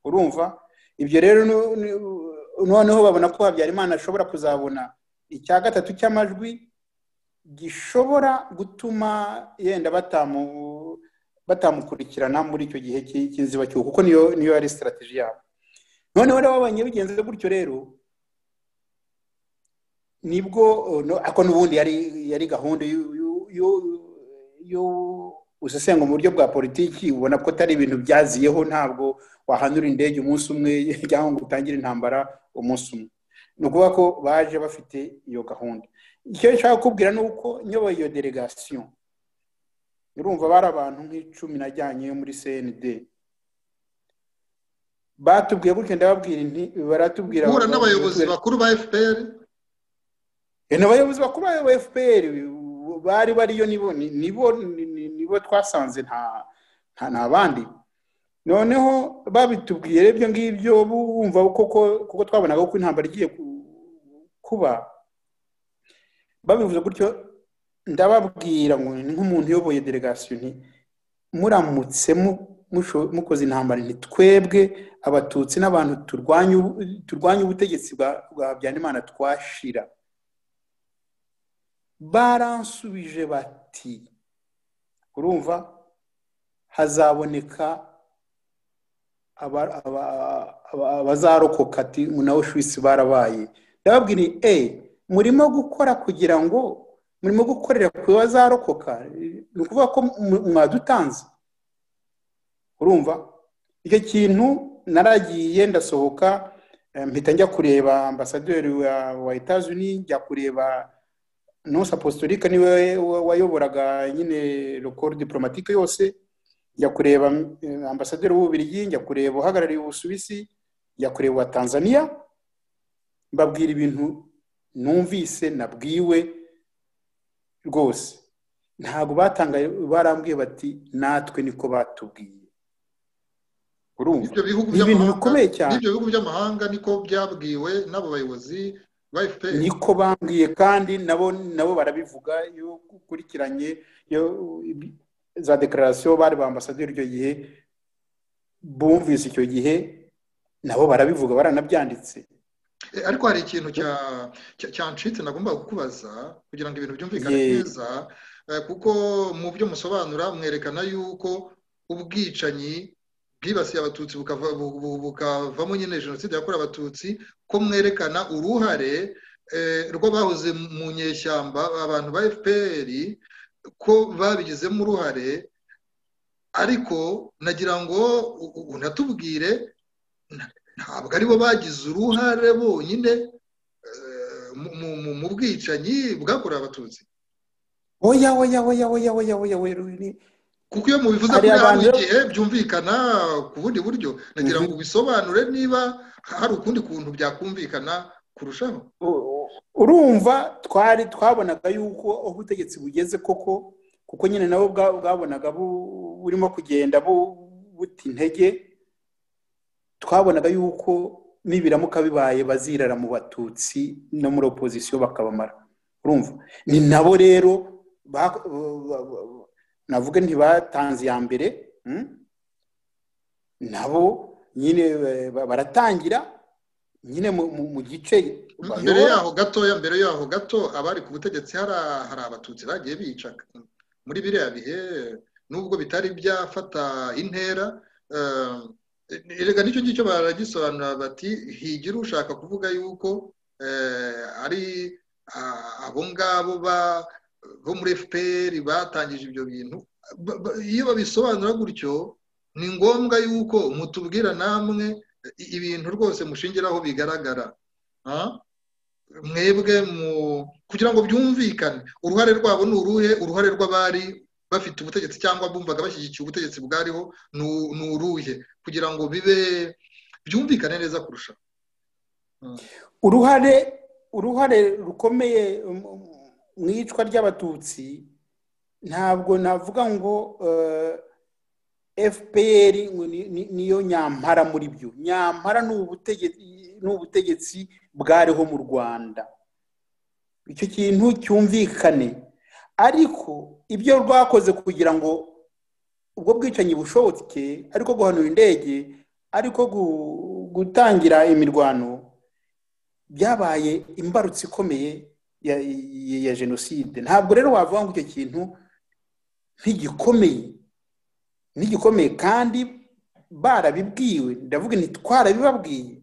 urumva ibyo rero nu- nu- noneho babona ko habyarimana ashobora kuzabona icya gatatu cy'amajwi gishobora gutuma yenda batamu batamukurikirana muri icyo gihe cy'i- cy'inzibacyuho kuko niyo niyo yari sitarateji yabo noneho rero babonye bigenze gutyo rero nibwo eh, no- ariko n'ubundi yari yari gahunda y'u- y'u- y'u- y'u- usesenga mu buryo bwa politiki ubona ko atari ibintu byaziyeho ntabwo wahanura indege umunsi umwe cyangwa ngo utangire intambara umunsi umwe ni ukuvuga ko baje bafite iyo gahunda icyo nshaka kukubwira ni uko nyoboye iyo delegasiyo urumva bari abantu nk'icumi najyanyeyo muri cnd batubwiye gutya ndababwira inti baratubwira guhura n'abayobozi bakuru ba fpr Eh, ni abayobozi bakuru ba fpr bari bariyo nibo ni- nibo ni- ni- nibo twasanze nta nta nta bandi noneho babitubwiye rero ibyo ngibyo bumva koko kuko twabonaga ko intambara igiye ku- kuba babivuze gutyo ndababwira ngo ni nk'umuntu uyoboye delegasiyo nti muramutse mu- musho- mukoze intambara nti twebwe abatutsi n'abantu turwanya ubu- turwanya ubutegetsi bwa bwa habyarimana twashira baransubije bati urumva hazaboneka aba- aba- aba- abazarokoka ati nawe shwisi barabaye ndababwira e murimo gukora kugira ngo murimo gukorera ku bazarokoka ni ukuvuga ko mu- mwadutanze urumva icyo kintu naragiye ndasohoka eh, mpita njya kureba ambasaderi wa wa etazuni njya kureba nonsi apostolique niwe wa- wayoboraga nyine rukoro diplomatike yose njya kureba eh, ambasaderi w'ububiligi njya kureba uhagarariye ubusuwisi njya kureba uwa tanzania mbabwira ibintu numvise nabwiwe rwose ntabwo batangaye barambwiye bati natwe niko batubwiye urumva ibyo bihugu ni ibintu by'amahanga- bikomeye cyane n'ibyo bihugu by'amahanga niko byabwiwe n'abo bayobozi ba fpr niko bambwiye kandi nabo nabo barabivuga iyo ukurikiranye iyo ibi- za dekararasiyo bari ba ambasaderi icyo gihe bumvise icyo gihe nabo barabivuga baranabyanditse Eh, ariko hari ikintu cya- cya- cyancitse nagomba kukubaza kugira ngo ibintu byumvikane Ye. neza eh, kuko mu byo musobanura mwerekana yuko ubwicanyi bwibasiye abatutsi bukava- bu- bu- bukavamo nyine jenoside yakorewe abatutsi ko mwerekana uruhare eh, rw'abahoze mu nyeshyamba abantu ba fpr ko babigizemo uruhare ariko nagira ngo u- u- unatubwire ntabwo aribo bagize uruhare bonyine eh, mu- mu- mu- mu bwicanyi bwakorewe abatutsi oya oya oya oya oya oya oya Ruri. kuko iyo mubivuze kuri Hari hano abantu- igihe byumvikana ku bundi buryo nagira Mhm. ngo ubisobanure niba hari ukundi kuntu byakumvikana kurushaho U- u- urumva twari twabonaga yuko aho ubutegetsi bugeze koko kuko nyine nabo bwa- bwabonaga bu- burimo kugenda bu- buta intege twabonaga yuko nibiramuka bibaye bazirara mu batutsi no muri opozisiyo bakabamara urumva ni nabo rero ba- ba- ba- navuga ntibatanze iya mbere mm? nabo nyine eh, ba- baratangira nyine mu- mu- mu gice mbere bayobora. yaho gatoya mbere yaho gato abari ku butegetsi hari hari abatutsi bagiye bica muri biriya bihe nubwo bitari byafata intera eh, erega nicyo ngicyo baragisobanura bati higira ushaka kuvuga yuko eh, ari ah, abo ngabo ba- bo muri fpr batangije ibyo bintu Ba- ba- iyo babisobanura gutyo ni ngombwa yuko mutubwira namwe i- ibintu rwose mushingiraho bigaragara Ah? mwebwe mu kugira ngo byumvikane uruhare rwabo ni uruhe uruhare rw'abari bafite ubutegetsi cyangwa bumvaga bashyigikiye ubutegetsi bwariho ni u- ni uruhe kugira ngo bibe byumvikane neza kurusha uruhare uruhare rukomeye mu- mu- mu iyicwa ry'abatutsi ntabwo navuga ngo fpr niyo nyampara muri byo nyampara ni ubutege- ni ubutegetsi bwariho mu rwanda icyo kintu cyumvikane ariko ibyo rwakoze kugira ngo ubwo bwicanyi bushoboke ariko guhanura indege ariko gu- gutangira imirwano byabaye imbarutso ikomeye ya, ya- ya jenoside ntabwo rero wavuga ngo icyo kintu ntigikomeye ntigikomeye kandi barabibwiwe ndavuga nti twarabibabwiye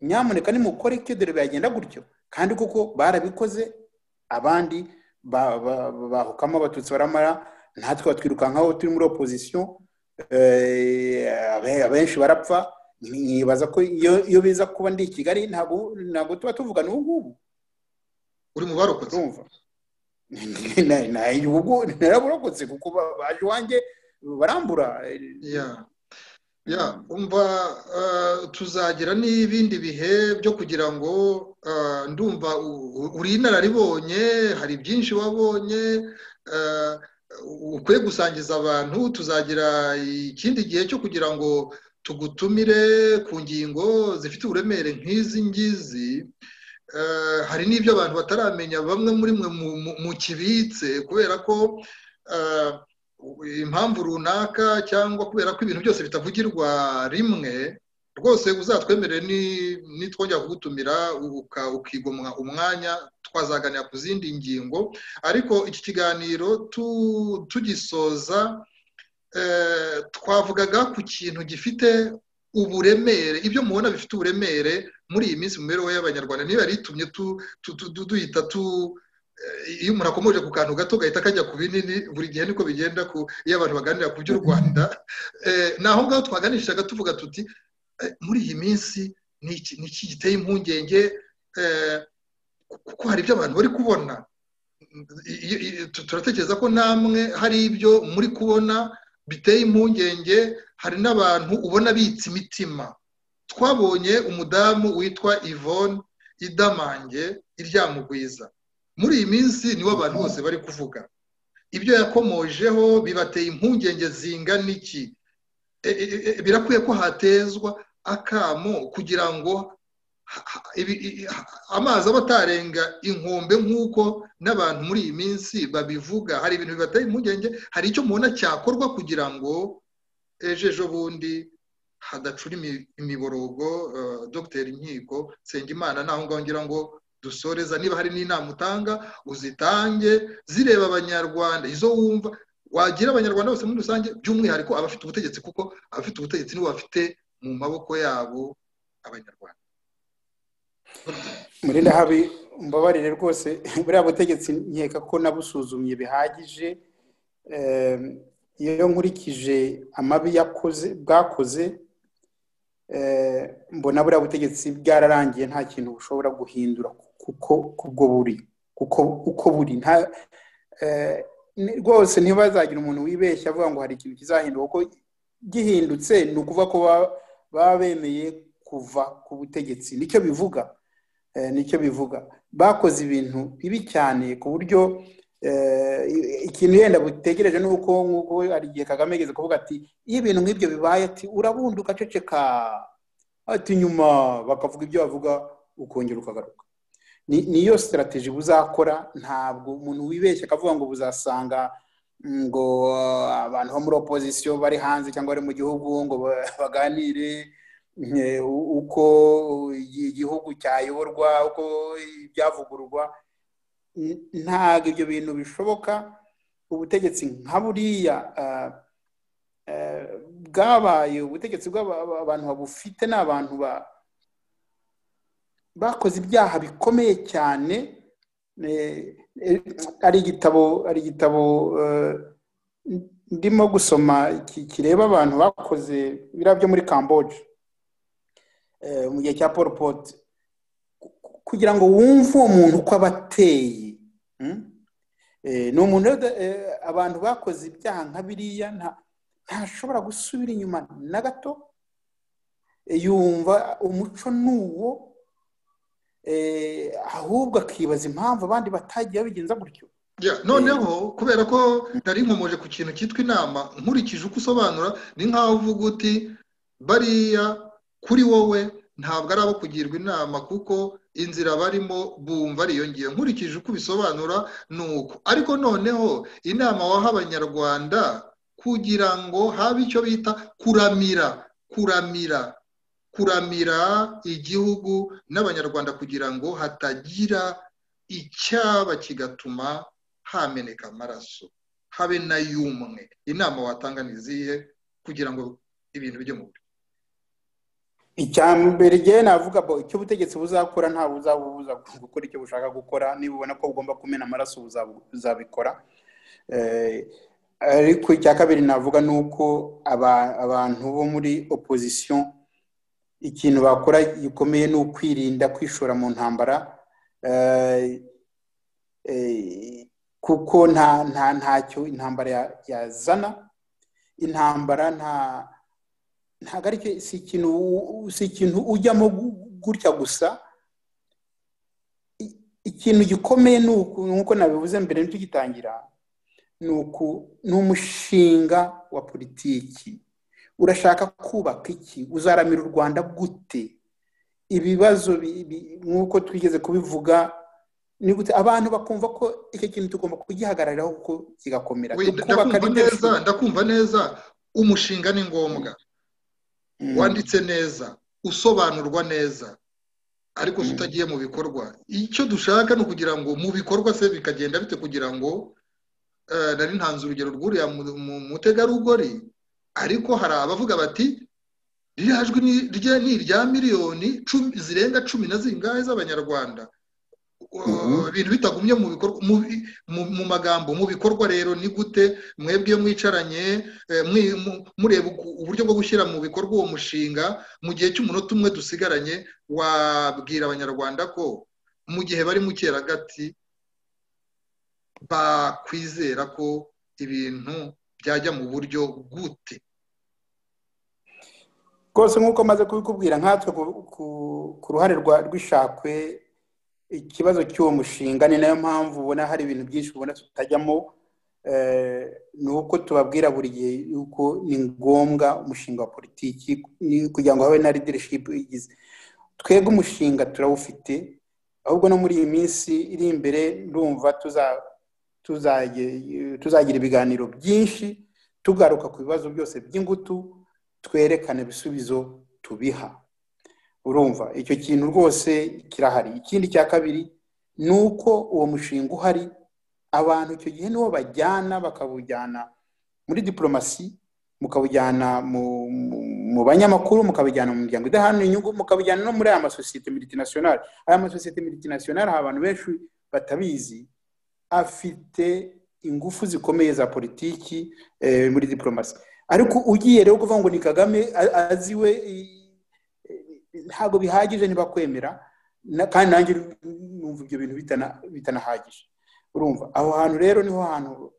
nyamuneka nimukore icyo dore byagenda gutyo kandi kuko barabikoze abandi ba- ba- ba- bahukamo abatutsi baramara natwe batwirukankaho turi muri opozisiyo eh, abe- abenshi barapfa nibaza ko iyo iyo biza kuba ndi i kigali ntabwo ntabwo tuba tuvugana ubu ngubu uri mu barokotse urumva Na- na- ubu ngubu naraburokotse kuko ba- baje iwanjye barambura ya ya umva eh, tuzagira n'ibindi bihe byo kugira ngo eh, ndumva u- u- uri inararibonye hari byinshi wabonye eh, ukwiye gusangiza abantu tuzagira ikindi gihe cyo kugira ngo tugutumire ku ngingo zifite uburemere nk'izi ngizi Eh, hari n'ibyo abantu bataramenya bamwe muri mwe mu- mu- mukibitse kubera ko eh, impamvu runaka cyangwa kubera ko ibintu byose bitavugirwa rimwe rwose uzatwemerere nitwongera kugutumira ukigomwa umwanya twazaganira ku zindi ngingo ariko iki kiganiro tugisoza twavugaga ku kintu gifite uburemere ibyo mubona bifite uburemere muri iyi minsi mu mibereho y'abanyarwanda niba yari itumye duhita tu iyo umuntu akomoje ku kantu gato gahita kajya ku binini buri gihe niko bigenda iyo abantu baganira ku by'u rwanda ni aho ngaho twaganishaga tuvuga tuti muri iyi minsi ni iki giteye impungenge kuko hari ibyo abantu bari kubona turatekereza ko namwe hari ibyo muri kubona biteye impungenge hari n'abantu ubona bitse imitima twabonye umudamu witwa yvonne idamange iryamugwiza muri iyi minsi niwo abantu bose bari kuvuga ibyo yakomojeho bibateye impungenge zingana iki birakwiye ko hatezwa akamo kugira ngo amazi aba atarenga inkombe nk'uko n'abantu muri iyi minsi babivuga hari ibintu bibateye impungenge hari icyo mubona cyakorwa kugira ngo ejo ejo bundi hadacura imiborogo dogiteri nkiko nsengimana naho ngaho ngira ngo dusoreza niba hari n'inama utanga uzitange zireba abanyarwanda izo wumva wagira abanyarwanda bose muri rusange by'umwihariko abafite ubutegetsi kuko abafite ubutegetsi nibo bafite mu maboko yabo abanyarwanda murenda habi mbabarire rwose buriya butegetsi nkeka ko nabusuzumye bihagije iyo nkurikije amabi yakoze bwakoze mbona buriya butegetsi bwararangiye nta kintu bushobora guhindura kuko kubwo buri kuko uko buri nta rwose ntibazagira umuntu wibeshya avuga ngo hari ikintu kizahindura kuko gihindutse ni ukuvuga ko baba bemeye kuva ku butegetsi nicyo bivuga nicyo bivuga bakoze ibintu bibi cyane ku buryo ikintu yenda butegereje ni uko nk'uko hari igihe kagame ageze kuvuga ati iyo ibintu nk'ibyo bibaye ati urabundi ugaceceka ati nyuma bakavuga ibyo bavuga ukongera ukagaruka niyo sitarategi buzakora ntabwo umuntu wibeshya akavuga ngo buzasanga ngo abantu bo muri opozisiyo bari hanze cyangwa bari mu gihugu ngo baganire uko igihugu cyayoborwa uko ibyavugururwa ntabwo ibyo bintu bishoboka ubutegetsi nka buriya bwabaye ubutegetsi bw'abantu babufite ni abantu bakoze ibyaha bikomeye cyane ari igitabo ari igitabo ndimo gusoma kireba abantu bakoze biriya byo muri kamboje mu gihe cya paul pote kugira ngo wumve uwo muntu uko aba ateye ni umuntu abantu bakoze ibyaha nka biriya ntashobora gusubira inyuma na gato yumva umuco ni uwo ahubwo akibaza impamvu abandi batagiye babigenza gutyo noneho kubera ko nari nkomoje ku kintu cyitwa inama nkurikije uko usobanura ni nk'aho uvuga uti bariya kuri wowe ntabwo ari abo kugirwa inama kuko inzira barimo bumva ariyongiye nkurikije uko ubisobanura ni uko ariko noneho inama waha abanyarwanda kugira ngo habe icyo bita kuramira kuramira kuramira igihugu n'abanyarwanda kugira ngo hatagira icyaba kigatuma hameneka amaraso habe na y'umwe inama watanga ntiziye kugira ngo ibintu bijye mu buryo icya mbere igihe navuga icyo ubutegetsi buzakora nta buzabubuza gukora icyo bushaka gukora niba ubona ko bugomba kumena amaraso buzabikora ariko icya kabiri navuga ni uko abantu bo muri opozisiyo ikintu bakora gikomeye ni ukwirinda kwishora mu ntambara kuko nta nta ntacyo intambara yazana intambara nta ntabwo ari si ikintu ujyamo gutya gusa ikintu gikomeye nk'uko nabivuze mbere tugitangira ni umushinga wa politiki urashaka kubaka iki uzaramira u rwanda gute ibibazo nk'uko twigeze kubivuga ni gute abantu bakumva ko icyo kintu tugomba kugihagarariraho kuko kigakomera ndakumva neza umushinga ni ngombwa wanditse neza usobanurwa neza ariko se utagiye mu bikorwa icyo dushaka ni ukugira ngo mu bikorwa se bikagenda bite kugira ngo eh, nari ntanze urugero rw'uriya mu- mu- mutegarugori ariko hari abavuga bati ririya jwi ni- rye ni irya miliyoni cumi- zirenga cumi na zingahe z'abanyarwanda Mhm. Uh, ibintu bitagumye mu bikorwa mu, bi- mu- mu magambo mu bikorwa rero ni gute mwebwe iyo mwicaranye eh, mwi- mu- mureba uku- uburyo bwo gushyira mu bikorwa uwo mushinga mu gihe cy'umunota umwe dusigaranye wabwira abanyarwanda ko mu gihe bari mu cyeragati bakwizera ko ibintu byajya mu buryo gute rwose nk'uko maze kubikubwira nkatwe ku- ku- ku ruhare rwa- rw'ishakwe ikibazo cy'uwo mushinga ni nayo mpamvu ubona hari ibintu byinshi ubona tutajyamo eh, ni uko tubabwira buri gihe yuko ni ngombwa umushinga wa politiki ni- kugira ngo habe na leadership igize twebwe umushinga turawufite ahubwo no muri iyi minsi iri imbere ndumva tuza- tuzaye- tuzagira ibiganiro byinshi tugaruka ku bibazo byose by'ingutu twerekane ibisubizo tubiha urumva icyo kintu rwose kirahari ikindi cya kabiri ni uko uwo mushinga uhari abantu icyo gihe niwo bajyana bakawujyana muri diporomasi mukawujyana mu- mu- mu banyamakuru mukabijyana mu miryango idaharanira inyungu mukabijyana no muri aya masosiyete miritinationale aya masosiyete miritinationale hari abantu benshi batabizi afite ingufu zikomeye za politiki eh, muri diporomasi ariko ugiye rero kuvuga ngo ni kagame a- aziwe i- i- ntabwo bihagije ntibakwemera na- kandi nanjye numva ibyo bintu bitana- bitanahagije urumva aho hantu rero niho hantu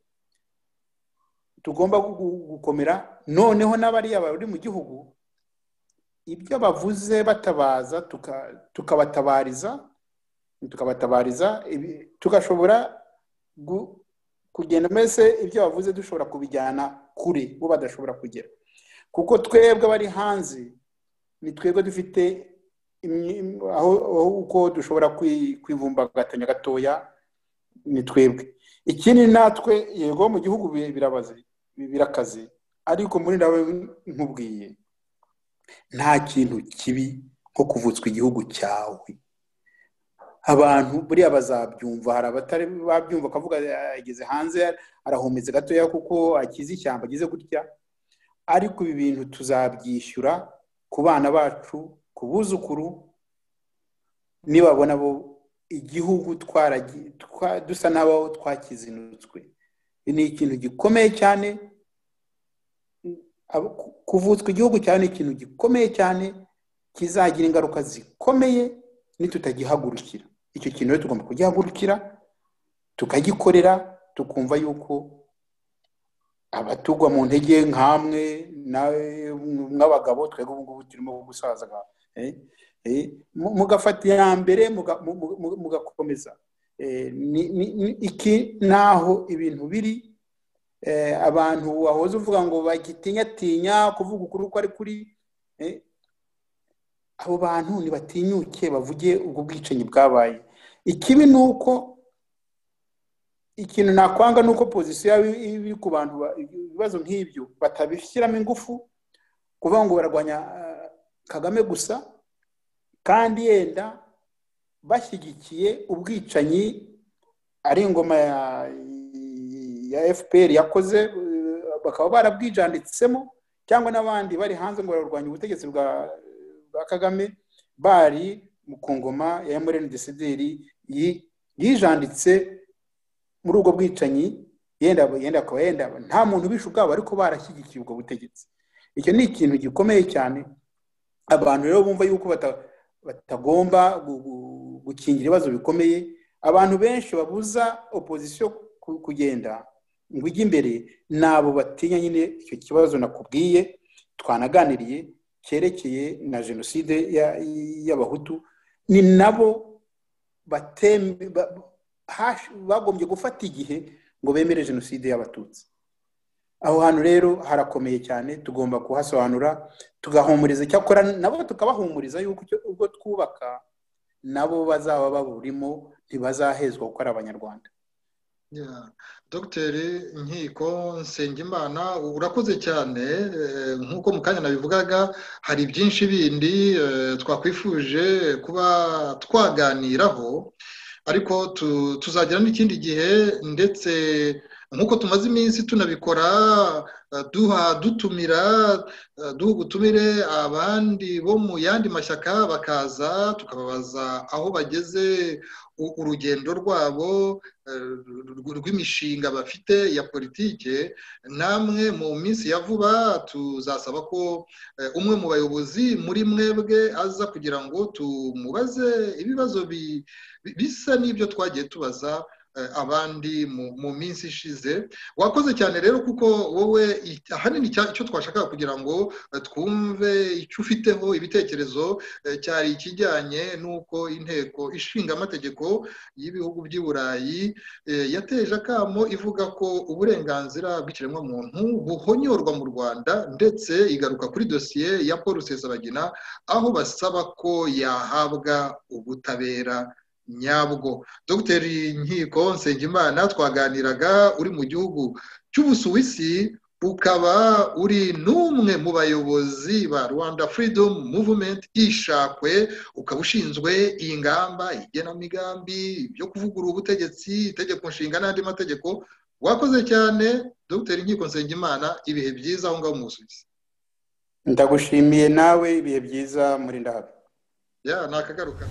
tugomba gu- gu- gukomera noneho n'abariya bari mu gihugu ibyo bavuze batabaza tuka- tukabatabariza tukabatabariza ibi- tugashobora gu- kugenda mbese ibyo bavuze dushobora kubijyana kure bo badashobora kugera kuko twebwe abari hanze ni twebwe dufite imyi- aho aho uko dushobora kwi- kwivumbagatanya gatoya ni twebwe ikindi natwe yego mu gihugu bi- birabaze bi- birakaze ariko muri nawe nkubwiye nta kintu kibi nko kuvutswa igihugu cyawe abantu buriya bazabyumva hari abatari babyumva akavuga ageze hanze arahumetse gatoya kuko akize ishyamba ageze gutya ariko ibi bintu tuzabyishyura ku bana bacu ku buzukuru nibabona bo igihugu twaragi- twa- dusa n'abaho twakizinutswe ni ikintu gikomeye cyane Abo- ku- kuvutswa igihugu cyawe ni ikintu gikomeye cyane kizagira ingaruka zikomeye nitutagihagurukira icyo kintu rero tugomba kugihagurukira tukagikorera tukumva yuko abatugwa mu ntege nk'amwe nawe nk'abagabo twebwe ubu ngubu turimo gusaza eh, eh, mu- mugafata iya mbere muga- mu- mu- mu- mugakomeza Eh, ni- ni- ni- iki naho ibintu biri eh, abantu wahoze uvuga ngo bagitinyatinya kuvuga ukuri uko ari kuri eh, abo bantu ntibatinyuke bavuge ubwo bwicanyi bwabaye ikibi ni uko ikintu nakwanga ni uko pozisiyo yaba iri- iri ku bantu ba- ibibazo nk'ibyo batabishyiramo ingufu kuvuga ngo bararwanya eh, kagame gusa kandi yenda bashyigikiye ubwicanyi ari ingoma ya ya fpr yakoze eh, bakaba barabwijanditsemo cyangwa n'abandi bari hanze ngo bararwanya ubutegetsi bwa bwa kagame bari mu ku ngoma ya emureni desideri yi- yijanditse muri ubwo bwicanyi yenda yenda akaba yenda nta muntu ubishe ubwabo ariko barashyigikiye ubwo butegetsi icyo ni ikintu gikomeye cyane abantu rero bumva yuko bata- batagomba gu- gu- gukingira ibibazo bikomeye abantu benshi babuza opozisiyo ku- kugenda ngo ujye imbere ni abo batinya nyine icyo kibazo nakubwiye twanaganiriye cyerekeye na jenoside ya- y'abahutu ni nabo bateme ba- hash- bagombye gufata igihe ngo bemere jenoside y'abatutsi aho hantu rero harakomeye cyane tugomba kuhasobanura tugahumuriza icyakora nabo tukabahumuriza yuko icyo- ubwo twubaka nabo bazaba baburimo ntibazahezwa kuko ari abanyarwanda Yeah. Dr Nkiko Nsengimana urakoze cyane eh, nk'uko mu kanya nabivugaga hari byinshi bindi eh, twakwifuje kuba twaganiraho ariko tu- tuzagira n'ikindi gihe ndetse nk'uko tumaze iminsi tunabikora eh, duha dutumira eh, duha ubutumire abandi bo mu yandi mashyaka bakaza tukababaza aho bageze u- urugendo rwabo eh, rw- rw'imishinga bafite ya politike namwe mu minsi ya vuba tuzasaba ko eh, umwe mu bayobozi muri mwebwe aza kugira ngo tumubaze ibibazo bi- bi- bisa n'ibyo twagiye tubaza eh, abandi mu- mu minsi ishize wakoze cyane rero kuko wowe i- ahanini icya- icyo twashakaga kugira ngo eh, twumve icyo ufiteho ibitekerezo eh, cyari ikijyanye n'uko inteko ishinga amategeko y'ibihugu by'i burayi eh, yateje akamo ivuga ko uburenganzira bw'ikiremwamuntu buhonyorwa mu rwanda ndetse igaruka kuri dosiye ya paul rusesabagina aho basaba ko yahabwa ubutabera nyabwo dr nkiko nsengimana twaganiraga uri mu gihugu cy'ubusuwisi ukaba uri n'umwe mu bayobozi ba rwanda freedom movement ishakwe ukaba ushinzwe iyi ngamba igenamigambi byo kuvugurura ubutegetsi itegeko nshinga n'andi mategeko wakoze cyane dr nkiko nsengimana ibihe byiza aho ngaho mu busuwisi ndagushimiye nawe ibihe byiza muri ndahabwa ya nakagaruka